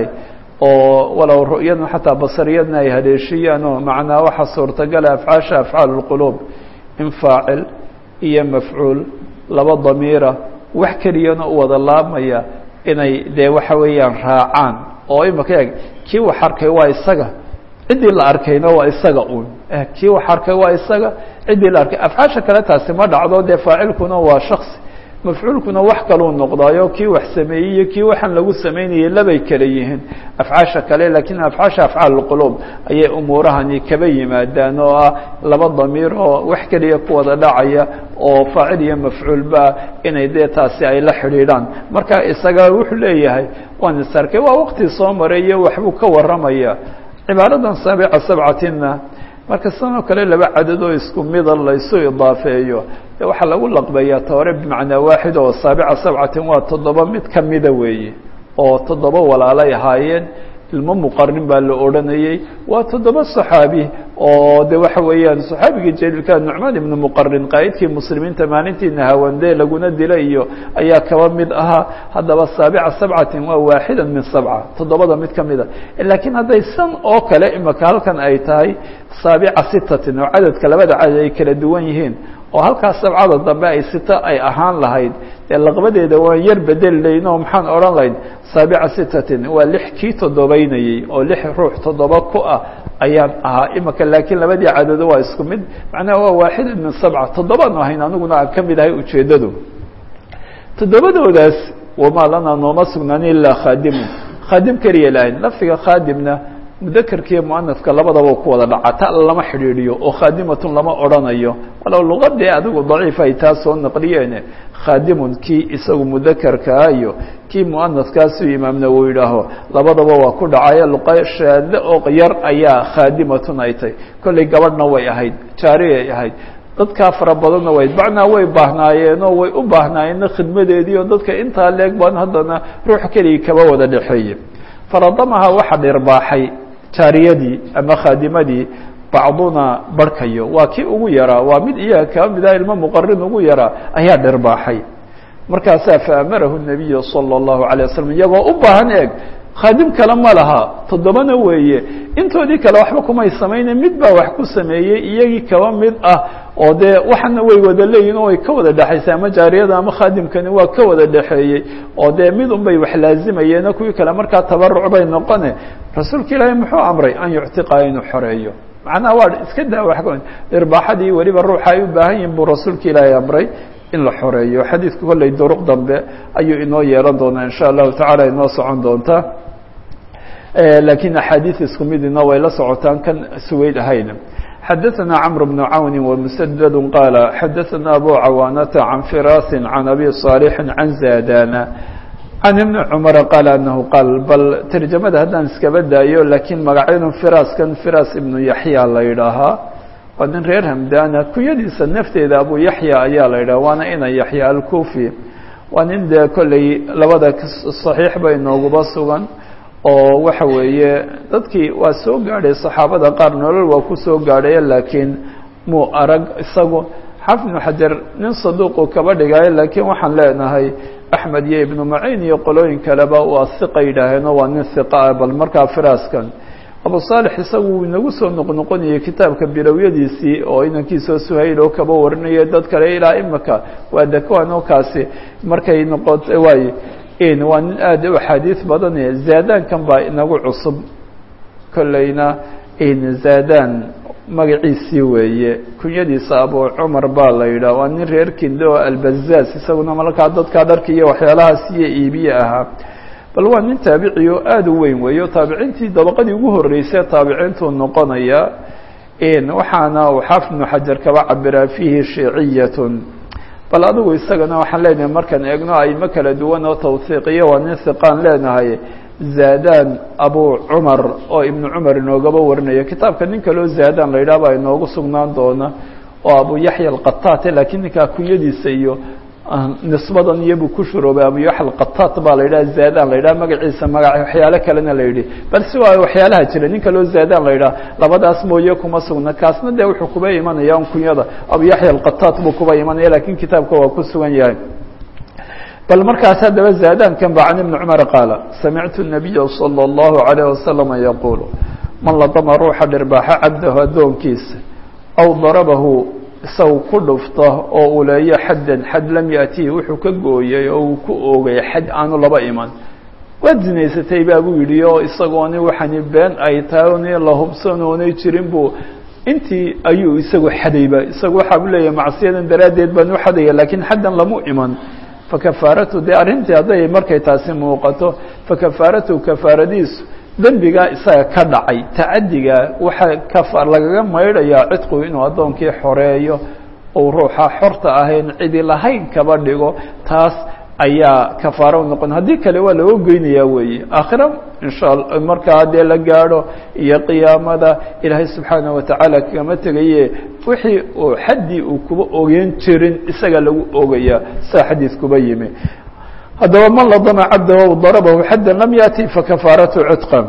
oo walow ru'yadna xataa basariyadna ay haleeshiyaan oo macnaa waxaa suurtagala afcaasha afcaalu lqulub in faacil iyo mafcuul laba damiira wax keliyana u wada laabmaya inay dee waxa weeyaan raacaan oo imaka eeg kii wax arkay waa isaga ciddii la arkayna waa isaga un kii wax arkay waa isaga ciddii la arkay afcaasha kale taasi ma dhacdo dee faacilkuna waa shaksi mafcuulkuna wax kaluu noqdaayo kii wax sameeyey iyo kii waxaan lagu samaynayay labay kale yihiin afcaasha kale lakiin afcaasha afcaal lqulub ayay umuurahani kaba yimaadaan oo ah laba damiir oo wax keliya ku wada dhacaya oo faacil iyo mafcuulba inay dee taasi ay la xidhiidhaan marka isaga wuxuu leeyahay waan is arkay waa waqti soo maray iyo waxbuu ka warramaya cibaaradan saabica sabcatinna marka sanoo kale laba cadad oo isku mida laysu idaafeeyo de waxaa lagu laqbeeyaa toore bimacnaa waaxid oo saabica sabcatin waa toddoba mid kamida weeye oo toddoba walaalay ahaayeen ilmo muqarin baa la odhanayey waa toddoba saxaabi oo de waxa weeyaan saxaabigii jaliilka nucmaan ibnu muqarin qaa'idkii muslimiinta maalintiina hawandee laguna dilay iyo ayaa kaba mid ahaa haddaba saabica sabcatin waa waaxida min sabca toddobada mid kamida laakiin hadday san oo kale imaka halkan ay tahay saabica sitatin oo cadadka labada cadad ay kala duwan yihiin oo halkaas sabcada dambe ay sito ay ahaan lahayd dee laqbadeeda waan yar bedeli layn oo maxaan odhan lahayn saabica sitatin waa lix kii toddobaynayey oo lix ruux toddoba ku ah ayaan ahaa imaka laakiin labadii cadado waa isku mid macnaha waa waaxida min sabca toddobaanu ahayn aniguna aan ka mid ahay ujeeddadu toddobadoodaas wamaa lanaa nooma sugnaan ilaa khaadimun khaadim keliya lahayn lafdiga khaadimna mudakerkiiyo muanaska labadaba ku wada dhaca ta lama xidhiidhiyo oo khaadimatun lama odhanayo walow luqadee adigu daciif ay taa soo naqliyeene khaadimun kii isagu mudakerkaa iyo kii muanaskaasu imaam nawowi yidhaaho labadaba waa ku dhacaya luqa shaade oo yar ayaa khaadimatun ay tahy kollay gabadhna way ahayd jaariyay ahayd dadkaa fara badanna way macnaa way baahnaayeenoo way u baahnaayeenna khidmadeedii oo dadka intaa leeg baan haddana ruux keligii kaba wada dhexeeye faradamaha waxa dhirbaaxay jaariyadii ama khaadimadii bacduna barhkayo waa kii ugu yaraa waa mid iyaga kaa mida ilmo muqarin ugu yaraa ayaa dhirbaaxay markaasaa faamarahu nabiyu salى اllahu alay waslm iyagoo u baahan eeg khaadim kale ma laha toddobana weeye intoodii kale waxba kumay samayne mid baa wax ku sameeyey iyagii kaba mid ah oo dee waxana way wada leeyihin oo way ka wada dhexaysay ama jaariyada ama khaadimkani waa ka wada dhexeeyey oo dee mid un bay wax laazimayeeno kuwii kale markaa tabaruc bay noqone rasuulka ilaahay muxuu amray an yuctiqa inuu xoreeyo macnaha waa iska daa wa irbaaxadii weliba ruuxa ay u baahan yihin buu rasuulka ilaahay amray in la xoreeyo xadiidku kolley duruq dambe ayuu inoo yeelan doonaa in sha allahu tacala inoo socon doontaa lakiin axaadiid isku midina way la socotaan kan suweyd ahayn xadaثna cmr بن cawni وmsdd qaala xadaثna abu cawaanata can firasi can abi صaalixi can zadana can ibni cumara qaala anahu qaal bal terjamada haddaan iskaba daayo lakiin magacyadu firaskan firas ibnu yaxya la yidhaahaa waa nin reer hamdana kunyadiisa nafteeda abu yaxya ayaa la yidhaha waana ina yaxya alkufi waa nin dee kolley labada صaxiix ba inooguba sugan oo waxa weeye dadkii waa soo gaadhay saxaabada qaar nolol waa ku soo gaadhaya laakiin muu arag isagu xaafid ibnu xajar nin saduuqu kaba dhigayo laakiin waxaan leenahay axmed iyo ibnu maciin iyo qolooyin kaleba waa hiqa yidhaaheenoo waa nin hiqa ah bal markaa firaaskan abu saalix isagu wuu inagu soo noqnoqonayay kitaabka bilowyadiisii oo inankiisoo suhayl oo kaba warinaya dad kale ilaa imika waa dakwanoo kaasi markay noqota waay waa nin aada u axaadiis badane zaadaankan baa inagu cusub kolleyna zaadaan magaciisii weeye kunyadiisa abu cumar baa la yidhah waa nin reer kinde oo albazaaz isaguna markaa dadkaa dharka iyo waxyaalahaas iyo iibiye ahaa bal waa nin taabici oo aada u weyn weeye o taabiciintii dabaqadii ugu horreysay taabiciintuu noqonaya waxaana uu xaafid ibnu xajar kaba cabiraa fiihi shiiciyatun bal adigu isagana waxaan leenahay markaan eegno aymo kala duwan oo tawhiiqiyo waa nin hiqaan leenahay zaadaan abu cumar oo ibnu cumar inoogaba warinaya kitaabka nin kaleo zaadaan la yidhah baa inoogu sugnaan doona oo abu yaxya alqataate lakiin ninkaa kunyadiisa iyo nisbadan iyobuu ku shuroobay abu yaxya alqataat baa la yidhaha zaadaan la yidhaha magaciisa magac waxyaalo kalena la yidhi bal si waa waxyaalaha jira nin kaleo zaadaan la yidhaha labadaas mooye kuma sugna kaasna dee wuxuu kuba imanaya un kunyada abu yaxya alqataat buu kuba imanaya lakin kitaabka waa ku sugan yahay bal markaas haddaba zaadaankan ba can ibni cumar qaala samictu nabiya salى اllahu alayh wasalama yaquul man ladama ruuxa dhirbaaxa cabdahu addoonkiisa aw darabahu isagu ku dhufta oo uu leeyo xaddan xad lam yaatihi wuxuu ka gooyay oo uu ku oogay xad aanu laba iman waad zinaysatay baa buu yidhi oo isagooni waxani been ay tahay oni la hubsan oonay jirin buu intii ayuu isagu xadayba isagu waxaa u leeyahay macsiyadan daraaddeed baan u xadaya lakiin xaddan lamu iman fakafaaratu dee arrintii hadday markay taasi muuqato fakafaaratu kafaaradiisu dembigaa isaga ka dhacay tacadiga waxaa kafa lagaga maydhayaa cidqu inuu addoonkii xoreeyo uu ruuxa xorta ahayn cidi lahayn kaba dhigo taas ayaa kafaaro u noqon haddii kale waa looga goynayaa weeye aakhira insha alla markaa dee la gaadho iyo qiyaamada ilaahay subxaanaه watacaala kagama tegaye wixii uu xaddii uu kuba ogeyn jirin isaga lagu ogayaa saa xadiis kuba yimi haddaba man ladama cabdahu darabahu xadda lam yaأti fakafaaratu citqa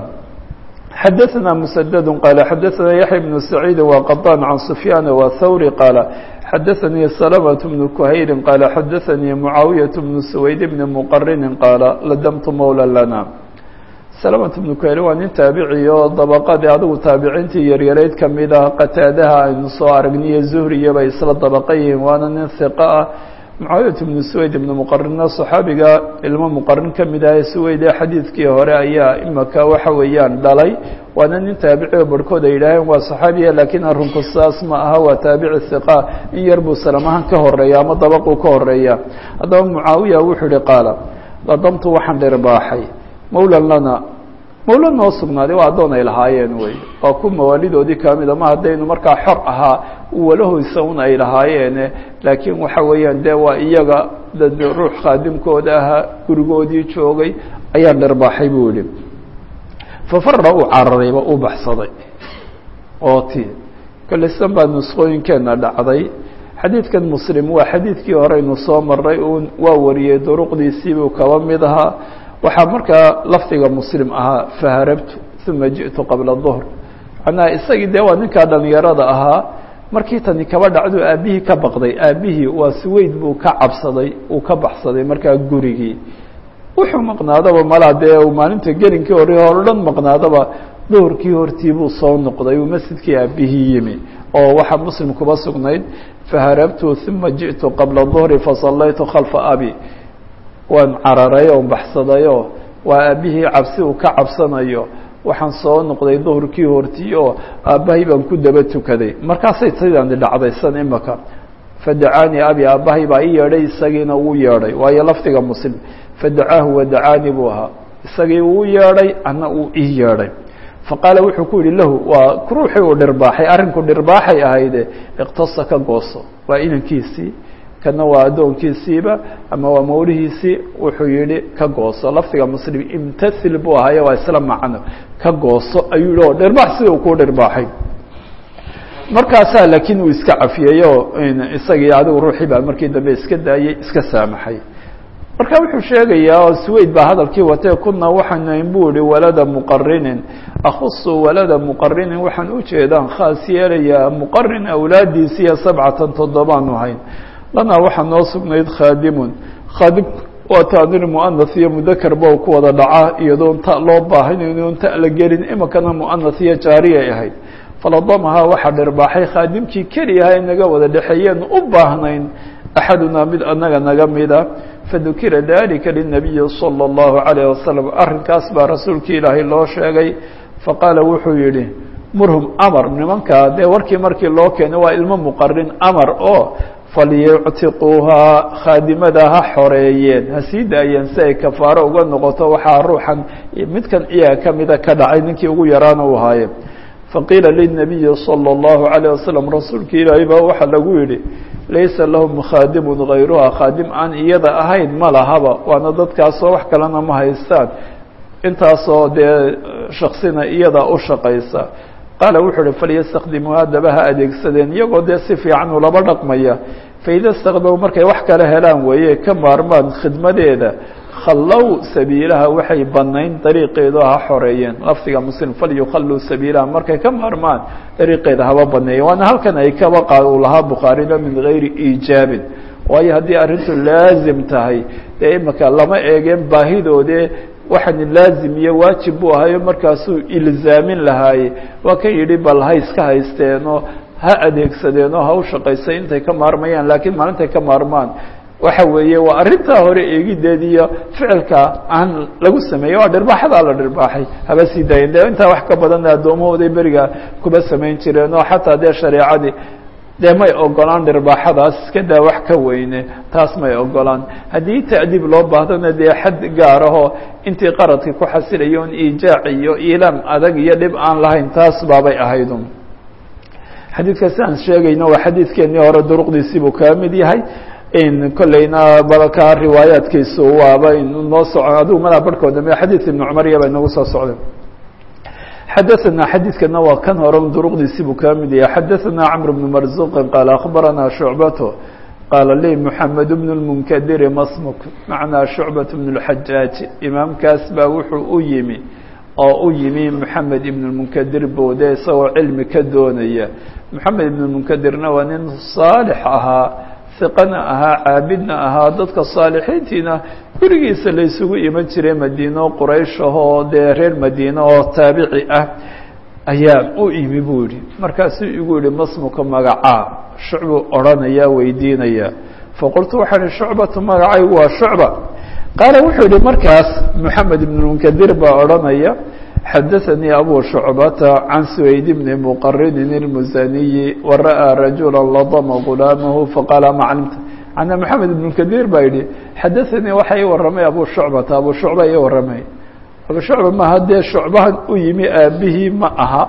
xadaثna mسdd qaala xadaثna yaحya بن سacيidi وqطاn can سfyaan وthawri qaala xadaثanii سلمة بن kuhayri qaala xadaثanii mucaawiyaة بن سwayd بn mqarini qaala ladamtu mawla lana سلمة بن kuhayri waa nin taabici oo dabaqadii adigu taabiciintii yaryarayd kamid ah qataadaha aynu soo aragniyo zuhriya bay isla dabaqa yihiin waana nin hiqa ah mucaawiyat bnu suwayd ibnu muqarina saxaabiga ilmo muqarin ka mid ah ee suwayd ee xadiidkii hore ayaa imaka waxa weeyaan dhalay waana nin taabici oo barhkood ay yidhaaheen waa saxaabiya laakiin arrinku saas ma aha waa taabici hiqa in yar buu salamahan ka horeeya ama dabaquu ka horeeya haddaba mucaawiya wuxuu yihi qaala ladamtu waxaan dhirbaaxay mawlan lana mawla noo sugnaaday waa addoon ay lahaayeen wey waa ku mawaalidoodii kamid ama haddaynu markaa xor ahaa walahoysa un ay lahaayeene laakiin waxa weeyaan dee waa iyaga dad ruux khaadimkooda ahaa gurigoodii joogay ayaan dhirbaaxay buu yihi fafara uu cararayba uu baxsaday oo ti kalisan baa nusqooyinkeena dhacday xadiidkan muslim waa xadiidkii horeynu soo maray uun waa wariyey duruqdiisiibuu kaba mid ahaa waxaa markaa lafdiga muslim ahaa faharabtu uma ji'tu qabla duhr macnaha isagii dee waa ninkaa dhalinyarada ahaa markii tani kaba dhacdu aabbihii ka baqday aabbihii waa suweyd buu ka cabsaday uu ka baxsaday markaa gurigii wuxuu maqnaadaba malaa dee uu maalinta gelinkii hore hore dhan maqnaadaba duhurkii hortii buu soo noqday uu masjidkii aabbihii yimi oo waxaa muslim kuba sugnayd faharabtu uma ji'tu qabla duhri fasallaytu khalfa abi waan cararay oo baxsadayoo waa aabbihii cabsi uu ka cabsanayo waxaan soo noqday duhurkii hortii oo aabbahay baan ku daba tukaday markaasay sidaan dhacdaysan imaka fadacaanii abi aabbahay baa ii yeedhay isagiina wuu yeedhay waayo lafdiga muslim fadacaahu wadacaanii buu ahaa isagii uu yeedhay anna uu ii yeedhay faqaala wuxuu ku yihi lahu waa ruuxii uu dhirbaaxay arrinku dhirbaaxay ahayde iqtasa ka gooso waa inankiisii kana waa addoonkiisiiba ama waa mawlihiisii wuxuu yihi ka gooso lafdiga muslim imtathil buu ahaaye waa isla macno ka gooso ayuu yihi oo dhirbaax sida uu kuu dhirbaaxay markaasaa laakiin uu iska cafiyey oo isagii adigu ruuxii baa markii dambe iska daayey iska saamaxay marka wuxuu sheegayaa oo suweyd baa hadalkii watee kuna waxaan buu ihi walada muqarinin akhusu walada muqarinin waxaan ujeedaan khaas yeelayaa muqarin awlaadiisiiyo sabcatan toddobaanu hayn lanaa waxaa noo sugnayd khaadimun khaadim waa taanir muanath iyo mudakarba ku wada dhacaa iyadoon ta loo baahanayn oon ta la gelin imikana muanath iyo jaariyay ahayd faladamahaa waxaa dhirbaaxay khaadimkii keliyaha inaga wada dhexeeyeen u baahnayn axadunaa mid anaga naga mida fadukira dalika linabiyi salى اllahu عalayه wasalam arrinkaas baa rasuulkii ilaahay loo sheegay faqaala wuxuu yihi murhum amar nimankaa dee warkii markii loo keenay waa ilmo muqarin amar oo falyuctiquuhaa khaadimada ha xoreeyeen ha sii daayeen si ay kafaaro uga noqoto waxaa ruuxan midkan iyaga kamida ka dhacay ninkii ugu yaraana u haaye faqiila linabiyi salى اllahu عalيه wasalam rasuulkii ilaahay baa waxaa lagu yihi laysa lahum khaadimun gayruha khaadim aan iyada ahayn ma lahaba waana dadkaasoo wax kalena ma haystaan intaasoo dee shaksina iyada u shaqaysa qaala wuxuu uhi falyastakdimuu haddaba ha adeegsadeen iyagoo dee si fiican ulaba dhaqmaya faida istakdamu markay wax kala helaan weeye ka maarmaan khidmadeeda khallow sabiilaha waxay banayn dariiqeedu ha xoreeyeen lafdiga muslim falyukhalluu sabiilaha markay ka maarmaan dariiqeeda haba baneeyeen waana halkan ay kaba qaad uu lahaa bukhaarina min gayri iijaabin waayo haddii arrintu laazim tahay dee imika lama eegeen baahidoodee waxaan laazim iyo waajib buu ahayo markaasuu ilzaamin lahaaye waa kan yidhi bal ha iska haysteenoo ha adeegsadeenoo ha u shaqaysay intay ka maarmayaan laakiin maalintay ka maarmaan waxa weeye waa arrintaa hore eegideed iyo ficilka aan lagu sameeyey waa dhirbaaxadaa la dhirbaaxay haba sii daayen de intaa wax ka badanna addoommahooday beriga kuba samayn jireen oo xataa dee shareecadii dee may ogolaan dhirbaaxadaas iska daa wax ka weyne taas may ogolaan haddii ta'diib loo baahdona dee xad gaar ahoo intii qaradkii ku xasilayo on iijaac iyo iilaam adag iyo dhib aan lahayn taas baabay ahaydun xadiidka si aan sheegayno waa xadiidkeennii hore duruqdiisii buu kaga mid yahay kolleyna balka riwaayaadkiisu waaba noo soco adigu madaa barhkooda m xadiid ibnu cumariya ba inagu soo socday xadaثna xadiidkana waa kan hore duruqdiisii buu kaga mid yahay xadaثna cmr bn marzuqi qaala akhbarana shucbato qaala li mحamed bn اmunkadiri masmuk macnaa shucbaة bn اxajaaj imaamkaas baa wuxuu u yimi oo u yimi mحamed ibn اmunkadir boode isagoo cilmi ka doonaya mحamed ibn اmunkadirna waa nin saalix ahaa iqana ahaa caabidna ahaa dadka saalixiintiina gurigiisa la isugu iman jiray madiino quraysh ahoo dee reer madiine oo taabici ah ayaa u imi buu yihi markaasuu igu yihi masmuka magacaa shucbuu odhanaya weydiinaya faqultu waxaan ihi shucbatu magacaygu waa shucba qaala wuxuu yihi markaas moxamed ibn munkadir baa odhanaya xadaثanii abu shucbata can suwayd bni muqarinin اlmusaniyi wara'aa rajula ladama gulaamahu faqaala ma calimta ana moxamed ibn kadir baa yihi xadaثanii waxa ii waramay abu shucbata abu shucba ii waramay abu shucba maaha dee shucbahan u yimi aabihii ma aha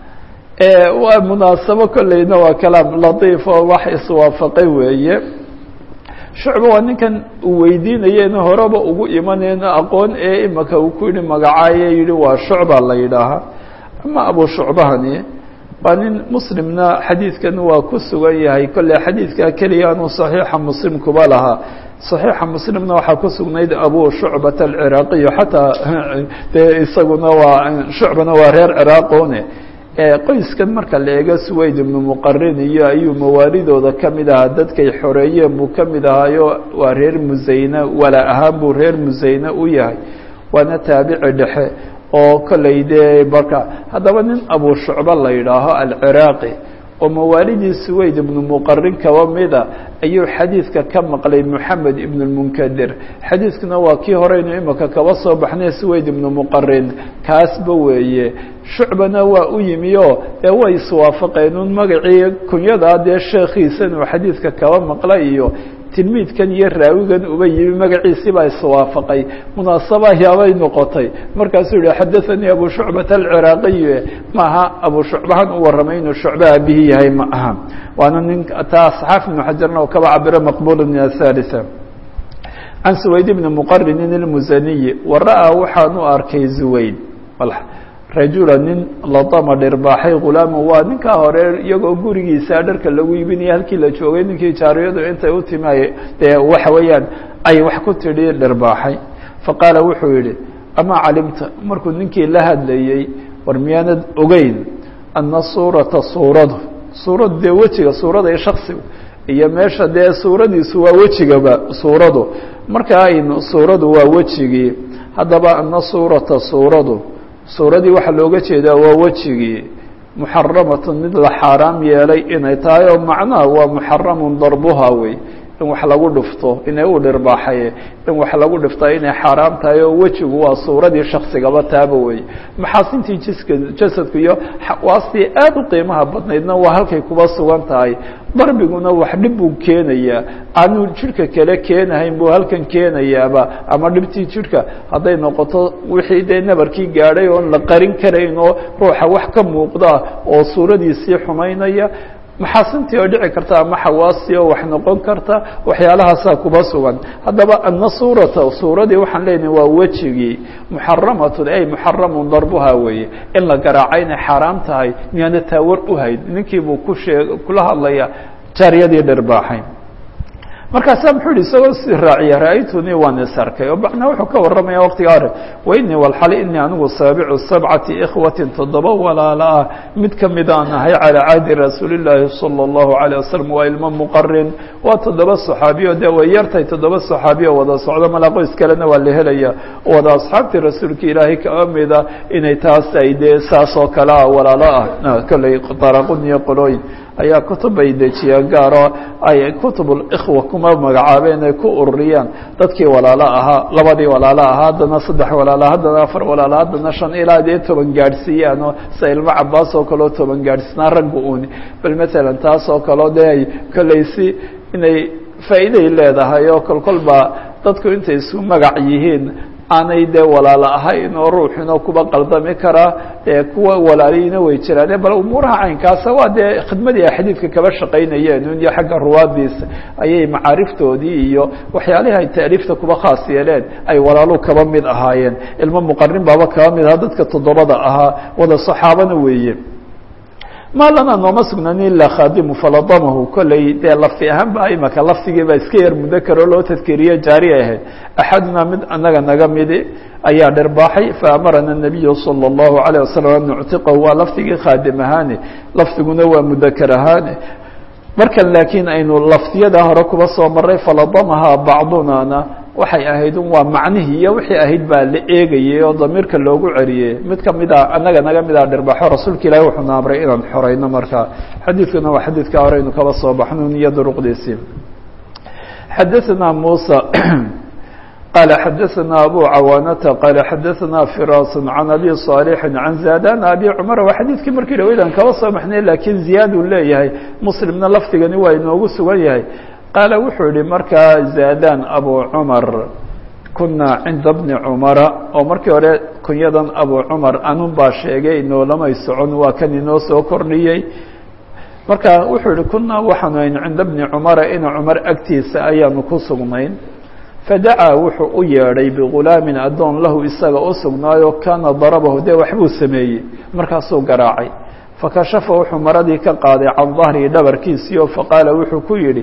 waa munaasabo kolleyna waa kalaam latiif oo wax iswaafaqay weeye shucba waa ninkan uu weydiinayena horeba ugu imanayna aqoon ee imaka uu ku yihi magacaaye yihi waa shucba la yidhaahaa ama abu shucbahani waa nin muslimna xadiidkan waa ku sugan yahay kolley xadiidkaa keliya anuu saxiixa muslim kuba lahaa صaxiixa muslimna waxaa ku sugnayd abu shucbat alciraaqiyo xataa dee isaguna waa shucbana waa reer ciraaqone qoyskan marka la eego suwayd ibnu muqarin iyo ayuu mawaalidooda ka mid ahaa dadkay xoreeyeen buu ka mid ahaayo waa reer musayne wala ahaan buu reer musayne u yahay waana taabici dhexe oo kolley dee marka haddaba nin abu shucba la yidhaaho alciraaqi oo mawaalidii suwayd ibnu muqarin kaba mida ayuu xadiidka ka maqlay moxamed ibn lmunkadir xadiidkuna waa kii horeynu imika kaba soo baxnay suwayd ibnu muqarin kaasba weeye shucbana waa u yimi oo dee way iswaafaqeen un magacii kunyadaa dee sheekhiisan uu xadiidka kaba maqlay iyo tilmiidkan iyo raawigan uba yimi magaciisii baa iswaafaqay munaasaba yaabay noqotay markaasuu yihi xadaanii abu shucbat alciraaqiy maaha abu shucbahan u warramay inuu shucba aabihii yahay ma aha waana nin taa saxaaf ibnu xajarna oo kaba cabiro maqbula min athalitha can suwayd ibni muqarinin ilmusaniyi wa ra'aa waxaan u arkay zuwayd rajula nin latama dhirbaaxay ghulaama waa ninkaa hore iyagoo gurigiisa dharka lagu iibinaya halkii la joogay ninkii jaariyadu intay u timi dee waxa weeyaan ay wax ku tidhi dhirbaaxay faqaala wuxuu yidhi amaa calimta markuu ninkii la hadlayey war miyaanad ogeyn ana suurata suuradu suuradu dee wejiga suurada iyo shaksigu iyo meesha dee suuradiisu waa wejigaba suuradu marka aynu suuradu waa wejigii haddaba ana suurata suuradu suuradii waxaa looga jeedaa waa wejigii muxaramatun mid la xaaraam yeelay inay tahay oo macnaha waa muxaramun darbuha wey in wax lagu dhufto inay u dhirbaaxaye in wax lagu dhiftaa inay xaaraam tahay oo wejigu waa suuradii shaksigaba taaba wey maxaasintii jiska jasadku iyo xawaastii aada u qiimaha badnaydna waa halkay kuba sugan tahay darbiguna wax dhib buu keenayaa aanu jidhka kale keenahayn buu halkan keenayaaba ama dhibtii jidhka hadday noqoto wixii dee nabarkii gaadhay oon la qarin karayn oo ruuxa wax ka muuqda oo suuradiisii xumaynaya maxaasintii oo dhici karta ama xawaastii oo wax noqon karta waxyaalahaasaa kuba sugan haddaba ana suurata suuradii waxaan leenahay waa wejigii muxaramatun ay muxaramun darbuha weeye in la garaaca inay xaaraam tahay miyaana taawar u hayd ninkii buu ku shee kula hadlaya jaariyadii dhirbaaxay markaasaa muxuu yihi isagoo si raaciya ra-aytunii waan is arkay oo macnaa wuxuu ka warramaya waqtiga hore wainii walxali inii anigu saabicu sabcati ikhwatin toddoba walaala ah mid kamid aan ahay calaa cahdi rasuuli llaahi sala allahu alayh wasalam waa ilmo muqarin waa toddoba saxaabiyo dee way yartahay toddoba saxaabiyo wada socdo malaa qoys kalena waa la helaya wada asxaabtii rasuulka ilaahay kaa mida inay taas ay dee saas oo kale ah walaalo ah kolley daraqun iyo qolooyin ayaa kutub ay dejiyaan gaaro ay kutubulkhwa kuma magacaabeen ay ku ururiyaan dadkii walaalo ahaa labadii walaalo ahaa haddana saddex walaalo haddana afar walaalo haddana shan ilaa dee toban gaadhsiiyaan oo sa ilmo cabaas oo kaleo toban gaadhsiinaa ragga uuni bal matalan taas oo kaleo dee ay kolleysi inay faa'iiday leedahay oo kolkolba dadku intay isu magac yihiin aanay dee walaalo ahayn oo ruuxina kuba qaldami karaa dee kuwa walaalihiina way jiraan bal umuuraha caynkaasa waa dee khidmadii ay xadiidka kaba shaqaynayeen un iyo xagga ruwaadiisa ayay macaariftoodii iyo waxyaalihii ay taaliifta kuba khaas yeeleen ay walaalu kaba mid ahaayeen ilmo muqarin baaba kaba mid ahaa dadka toddobada ahaa wada saxaabana weeye ma lana nooma sugnani ilaa khaadimu faladamahu kolley dee lafti ahaan ba imaka laftigii baa iska yar mudakaro loo tadkeriye jaari ahayd axadunaa mid anaga naga midi ayaa dhirbaaxay faamarana nabiyu salى اllahu alayه wasalam an nuctiqahu waa laftigii khaadim ahaane lafdiguna waa mudakar ahaane markan laakiin aynu laftiyada hore kuba soo maray faladamaha bacdunana waxay ahayd un waa macnihii iyo wixii ahayd baa la eegayey oo damiirka loogu celiyey mid kamida anaga naga mida dhirbaxo rasuulka ilaahi wuxuuna amray inaan xoreyno marka xadiidkuna waa xadiidka hore aynu kaba soo baxno iyo duruqdiisii xadaثna muسى qال xadaثna abu cawaanata qال xadaثna firas can abi صاalح can zadan abi cmar waa xadiidkii markii dhaweydan kaba soo baxnay lakiin ziyaad uu leeyahay muslimna lafdigani waa inoogu sugan yahay qaala wuxuu yihi markaa zadan abu cumar kunaa cinda bni cumara oo markii hore kunyadan abu cumar anun baa sheegay inoolamay socon waa kan inoo soo kordhiyey marka wuxuu yihi kunaa waxaanu ayn cinda bni cumara ina cumar agtiisa ayaanu ku sugnayn fadacaa wuxuu u yeedhay bigulaamin addoon lahu isaga u sugnaayo kaana darabahu dee waxbuu sameeyey markaasuu garaacay fakashafa wuxuu maradii ka qaaday can dahrii dhabarkiisii oo faqaala wuxuu ku yidhi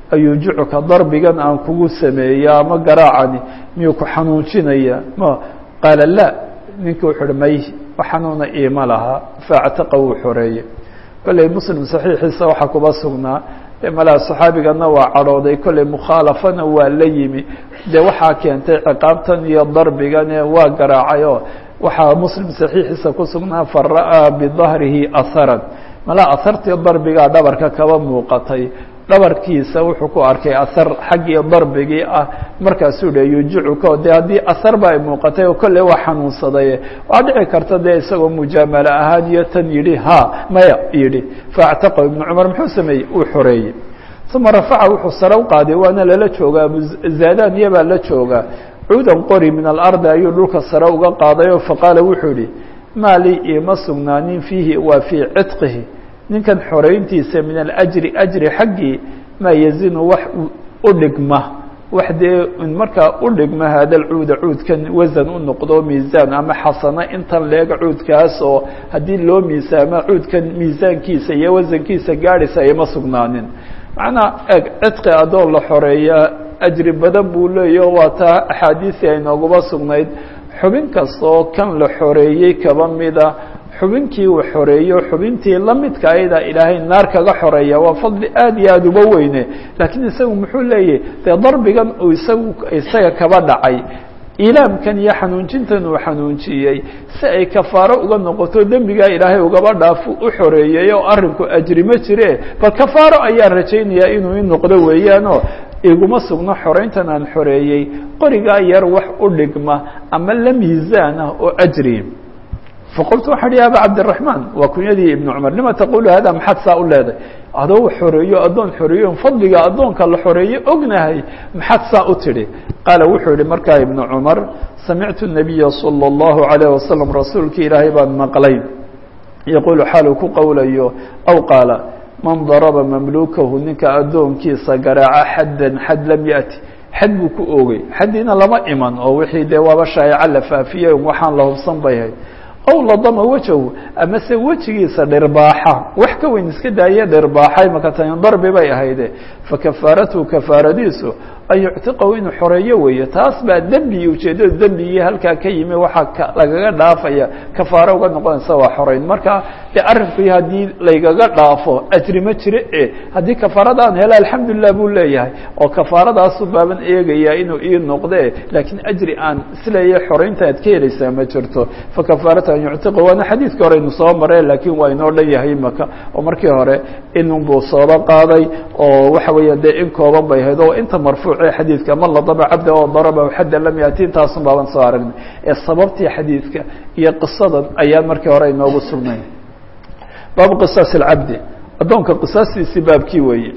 ayuujicuka darbigan aan kugu sameeya ama garaacani miyuu ku xanuujinaya ma qaala la ninkii wuxu uhi may xanuuna iima lahaa faactaqa wuu xoreeyey kolley muslim saxiixiisa waxaa kuba sugnaa dee malaa saxaabigana waa cadhooday kolley mukhaalafana waa la yimi dee waxaa keentay ciqaabtan iyo darbigane waa garaacay oo waxaa muslim saxiixiisa ku sugnaa fara'aa bidahrihi aharan malaa ahartii darbigaa dhabarka kaba muuqatay dhabarkiisa wuxuu ku arkay ahar xaggii darbigii ah markaasuu dhe yujicuka dee haddii ahar ba ay muuqatay oo kolley waa xanuunsaday waa dhici karta dee isagoo mujaamalo ahaan iyo tan yidhi ha maya yidhi faactaqa ibnu cumar muxuu sameeyey uu xoreeyey uma rafaca wuxuu sare u qaaday waana lala joogaa abuzaadaan iyabaa la joogaa cuudan qori min alardi ayuu dhulka sare uga qaaday oo faqaala wuxuu yihi maa lii iima sugnaanin fiihi waa fii cidqihi ninkan xoreyntiisa min alajri ajri xaggii maa yazinu wax u dhigma wax dee markaa u dhigma hada lcuuda cuudkan wasan u noqdo miisaan ama xasano intan leega cuudkaas oo haddii loo miisaamo cuudkan miisaankiisa iyo wasankiisa gaadhaysa ima sugnaanin macnaa eg cidqi adoon la xoreeyaa ajri badan buu leeyaho waa taa axaadiisii ay nooguba sugnayd xubin kastoo kan la xoreeyey kaba mida xubinkii uu xoreeyo xubintii la midka ayada ilaahay naar kaga xoreeya waa fadli aad iyo aada uba weyne laakiin isagu muxuu leeyahy dee darbigan uu isagu isaga kaba dhacay ilaamkan iyo xanuunjintan uu xanuunjiyey si ay kafaaro uga noqoto dembigaa ilaahay ugaba dhaafo u xoreeyey oo arrinku ajri ma jire bal kafaaro ayaan rajaynayaa inuu i noqdo weeyaanoo iguma sugno xoreyntan aan xoreeyey qorigaa yar wax u dhigma ama la miisaan ah oo ajri faqultu waxaa hi aba cabdiraحmaan waa kunyadii ibn cumar lima taqulu hada maxaad saa u leeday adoo xoreeyo addoon xoreeyo fadliga addoonka la xoreeyo ognahay maxaad saa u tidhi qaala wuxuu yihi markaa ibnu cumar samictu الnabiya salى الlahu عalيه wasalam rasuulki ilaahay baan maqlay yaquulu xaaluu ku qowlayo aw qaala man daraba mamlukahu ninka addoonkiisa garaaca xaddan xad lam yaأti xad buu ku oogay xaddiina lama iman oo wixii dee waaba shaayaca la faafiyey waxaan la hubsan bay ahayd aw ladama wajahu amase wejigiisa dhirbaaxa wax ka weyn iska daaye dhirbaaxay maka tani darbi bay ahayde fakafaaratuhu kafaaradiisu an yuctiqahu inuu xoreeyo weeye taas baa dembi ujeeddada dembigii halkaa ka yimi waxaa lagaga dhaafaya kafaaro uga noqonaysa waa xoreyn marka dee arrinku haddii laygaga dhaafo ajri ma jire e haddii kafaaradaan hela alxamdulilah buu leeyahay oo kafaaradaasu baaban eegayaa inuu ii noqde laakiin ajri aan isleeyahay xoreynta aad ka helaysaa ma jirto fakafaaratu an yuctiqahu waana xadiidka hore aynu soo mareen laakiin waa inoo dhan yahay maka oo markii hore inunbuu sooba qaaday oo waxa weeya dee in kooban bay ahayd oo inta marfuuc xadiidka man ladaba cabda oo daraba xadda lam yaati intaasun baaban soo aragnay ee sababtii xadiidka iyo qisadan ayaan markii hore inoogu sugnay baabu qisaas اlcabdi addoonka qisaastiisii baabkii weeye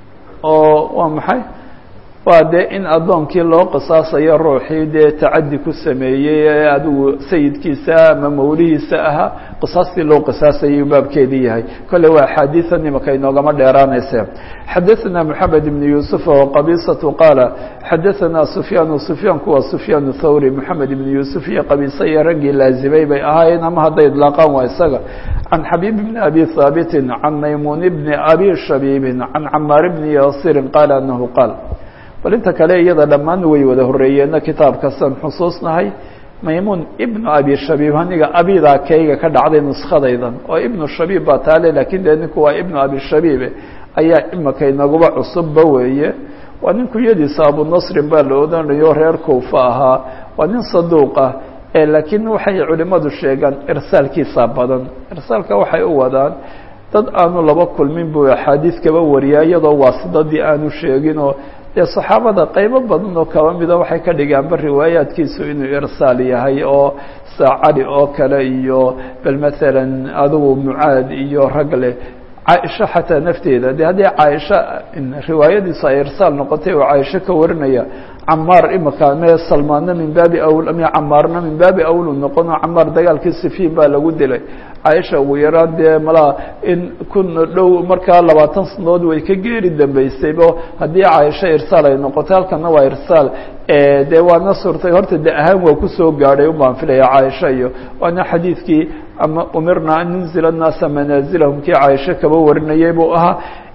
oo waa maxay waa dee in addoonkii loo qisaasayo ruuxii dee tacadi ku sameeyey ee adigu sayidkiisa ama mawlihiisa ahaa qisaastii loo qisaasayay baabkeedii yahay kolle waa axaadiian imaka inoogama dheeraanayse xadaثna mحamed بن yuسuف وqabisaة qaala xadaثna sufyaan sufyaanku waa sufyaan thawri mحamed بn yuسuf iyo qabisa iyo raggii laazimay bay ahaayeen ama hadday idlaaqaan waa isaga can xabيb بn abi haabiti can maymun bni abi shabiibi can camaar bni yasiri qaala anahu qaal bal inta kale iyada dhammaan way wada horeeyeenna kitaabkasan xusuusnahay maymuun ibnu abi shabiib aniga abidaa kayga ka dhacday nuskadaydan oo ibnu shabiib baa taale lakin dee ninku waa ibnu abi shabiibe ayaa imaka inaguba cusubba weeye waa nin kunyadiisa abunasrin baa la odanayo reer koufa ahaa waa nin saduuq ah ee laakiin waxay culimadu sheegaan irsaalkiisa badan irsaalka waxay u wadaan dad aanu laba kulmin buu axaadiis kaba wariyaa iyadoo waasidadii aanu sheeginoo dee saxaabada qaybo badan oo kaba mida waxay ka dhigaanba riwaayaadkiisu inuu irsaal yahay oo sa cali oo kale iyo bal maalan adigu mucaad iyo rag leh caaisha xataa nafteeda de haddii caaisha riwaayadiisu ay irsaal noqotay oo caaisho ka warinaya camaar imaka me salmaanna min baabi awl me camaarna min baabi awlu noqono camaar dagaalkii sifiin baa lagu dilay caaisha ugu yaraan dee malaa in kun dhow markaa labaatan sanadood way ka geeri dambeysaybo haddii caaisho irsaal ay noqotay halkana waa irsaal dee waana surtay horta de ahaan waa kusoo gaadhay ubaan filaya caaisha iyo waana xadiidkii ama umirna an nunzila الnaasa manaazilahum kii caaisho kaba warinayay buu ahaa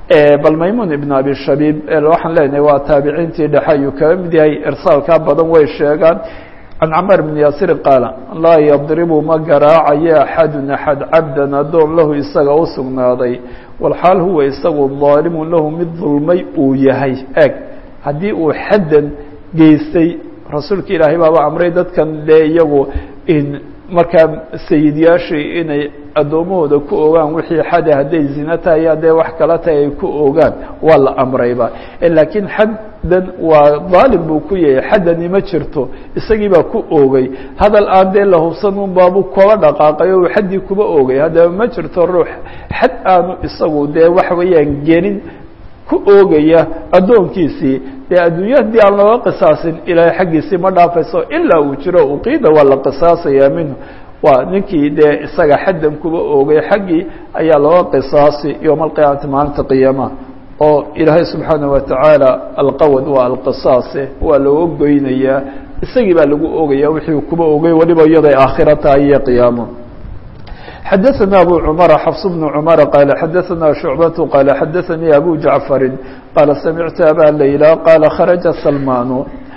bal maymun ibn abi shabiib waxaan leenahay waa taabiciintii dhexe ayuu kaga mid yahay irsaalkaa badan way sheegaan can camar bn yaasirin qaala laa yadribu ma garaacayo axadun axad cabdan addoon lahu isaga u sugnaaday walxaal huwa isagu daalimun lahu mid dulmay uu yahay eg haddii uu xaddan geystay rasuulka ilaahay baaba amray dadkan dee iyagu in markaa sayidyaashii inay addoommahooda ku ogaan wixii xade hadday zina tahay haddee wax kala tahay ay ku ogaan waa la amrayba laakiin xaddan waa daalim buu ku yahay xaddani ma jirto isagii baa ku oogay hadal aan dee la hubsan un baabu koba dhaqaaqay oo uu xaddii kuba oogay haddaba ma jirto ruux xad aanu isagu dee waxa weeyaan gelin ku oogaya addoonkiisii dee adduunya haddii aan looga qisaasin ilaahay xaggiisii ma dhaafayso ilaa uu jiro uqiida waa la qisaasayaa minhu waa ninkii dee isaga xaddan kuba oogay xaggii ayaa looga qisaasi yowma alqiyaamati maalinta qiyaamaha oo ilaahay subxaana wa tacaala alqawad waa alqisaase waa looga goynayaa isagii baa lagu oogaya wixii kuba oogay weliba iyaday aakhira tahay iyo qiyaamo xadaثna abu cmر xفص بن cmر qال xadaثna شhuعbaة qال xadaثnii abu jaعفari qاala samictu abا layla qاala kharaجa salman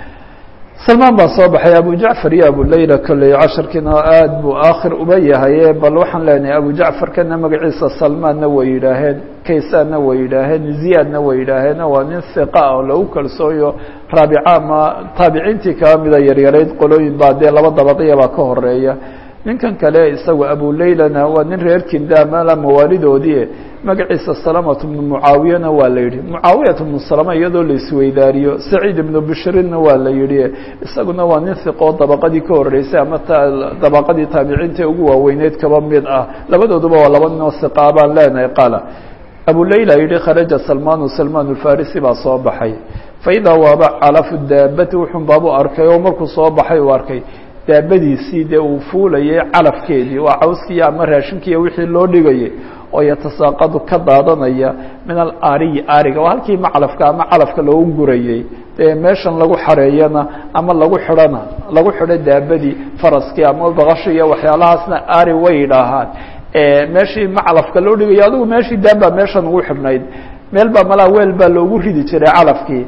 salmaan baa soo baxay abu jacfar iyo abu layla kolley casharkiina aad buu aakhir uba yahaye bal waxaan leenahay abu jacfarkana magaciisa salmaanna way yidhaaheen kaysaanna way yidhaaheen ziyaadna way yidhaaheen waa nin hiqa oo lagu kalsooyo raabica ama taabiciintii kaga mida yaryarayd qolooyin baa dee laba dabaqya baa ka horeeya ninkan kale isagu abu laylana waa nin reer kindaamala mawaalidoodii magaciisa salamatu bnu mucaawiyana waa la yidhi mucaawiyat bnu salama iyadoo la isweydaariyo saciid ibnu bishrinna waa la yidhi isaguna waa nin hiqoo dabaqadii ka horeysay ama dabaqadii taabiciinta ugu waaweyneyd kaba mid ah labadooduba waa laba ninoo hiqaa baan leenahay qaala abu layla yihi kharaja salmanu salman alfarisi baa soo baxay faidaa waaba calafu daabati wuxun baabu arkay oo markuu soo baxay uu arkay daabadiisii dee uu fuulayay calafkeedii waa cawskiiyo ama raashinkiiyo wixii loo dhigayay oo yatasaaqadu ka daadanaya min alaariyi aariga waa halkii maclafka ama calafka loogu gurayey dee meeshan lagu xareeyana ama lagu xidhana lagu xidho daabadii faraskii ama baqashi iyo waxyaalahaasna aari way yidhaahaan meeshii maclafka loo dhigayo adigu meeshii daaba meeshan ugu xidhnayd meel baa malaa weel baa loogu ridi jiray calafkii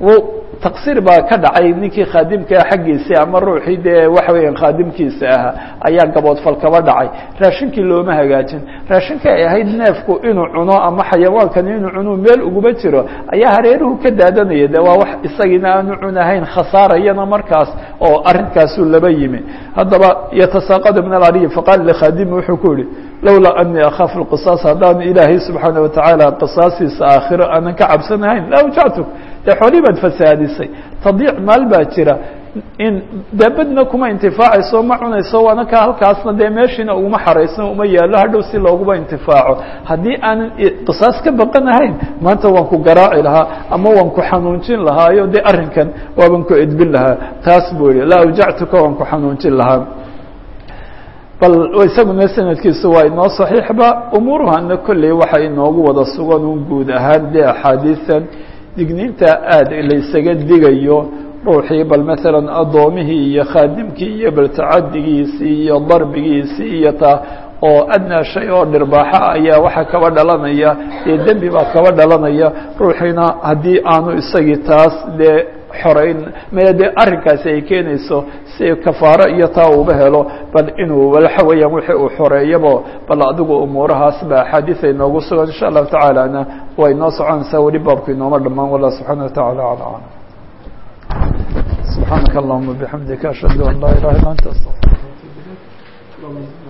taqsiir baa ka dhacay ninkii khaadimkaa xaggiisii ama ruuxii dee waxa weeyaan khaadimkiisa ahaa ayaa gaboodfal kaba dhacay raashinkii looma hagaajin raashinka ay ahayd neefku inuu cuno ama xayawaankani inuu cunuu meel uguba jiro ayaa hareeruhu ka daadanaya de waa wax isagiina aanu cunahayn khasaarayana markaas oo arrinkaasuu laba yimi haddaba yatasaaqadu min alariyi faqaala likhaadimi wuxuu ku yihi lowlaa anii akhaafu lqisaas haddaan ilaahay subxaana watacaala qisaasiisa aakhiro aanan ka cabsanahayn la awjactuk dee xoolii baad fasaadisay tadiic maal baa jira in daabadna kuma intifaacayso ma cunayso waana ka halkaasna dee meeshiina uguma xaraysan uma yaallo hadhow si looguba intifaaco haddii aanan qisaas ka baqanahayn maanta waan ku garaaci lahaa ama waan ku xanuunjin lahaayo dee arrinkan waaban ku edbin lahaa taas buu yihi la awjactuka waan ku xanuunjin lahaa bal isaguna sanadkiisu waa inoo saxiixba umuuruhana kolley waxa inoogu wada sugan un guud ahaan dee axaadiisan digniinta aad laysaga digayo ruuxii bal maalan addoomihii iyo khaadimkii iyo bal tacadigiisii iyo darbigiisii iyo taa oo adnaa shay oo dhirbaaxa ayaa waxaa kaba dhalanaya dee dembi baa kaba dhalanaya ruuxiina haddii aanu isagii taas dee xoreyn maya dee arrinkaasi ay keenayso si kafaaro iyo taa uuba helo bal inuu waxa weeyaan wixii uu xoreeyabo bal adigu umuurahaas ba axaadiis ay noogu sugan insha allahu tacaalana way noo soconaysaa weli baabku inooma dhamaan wallah subxaana watacala ala aclam subxaanaka allahuma bixamdika ashhadu an laa ilaha illa anta astaqfirka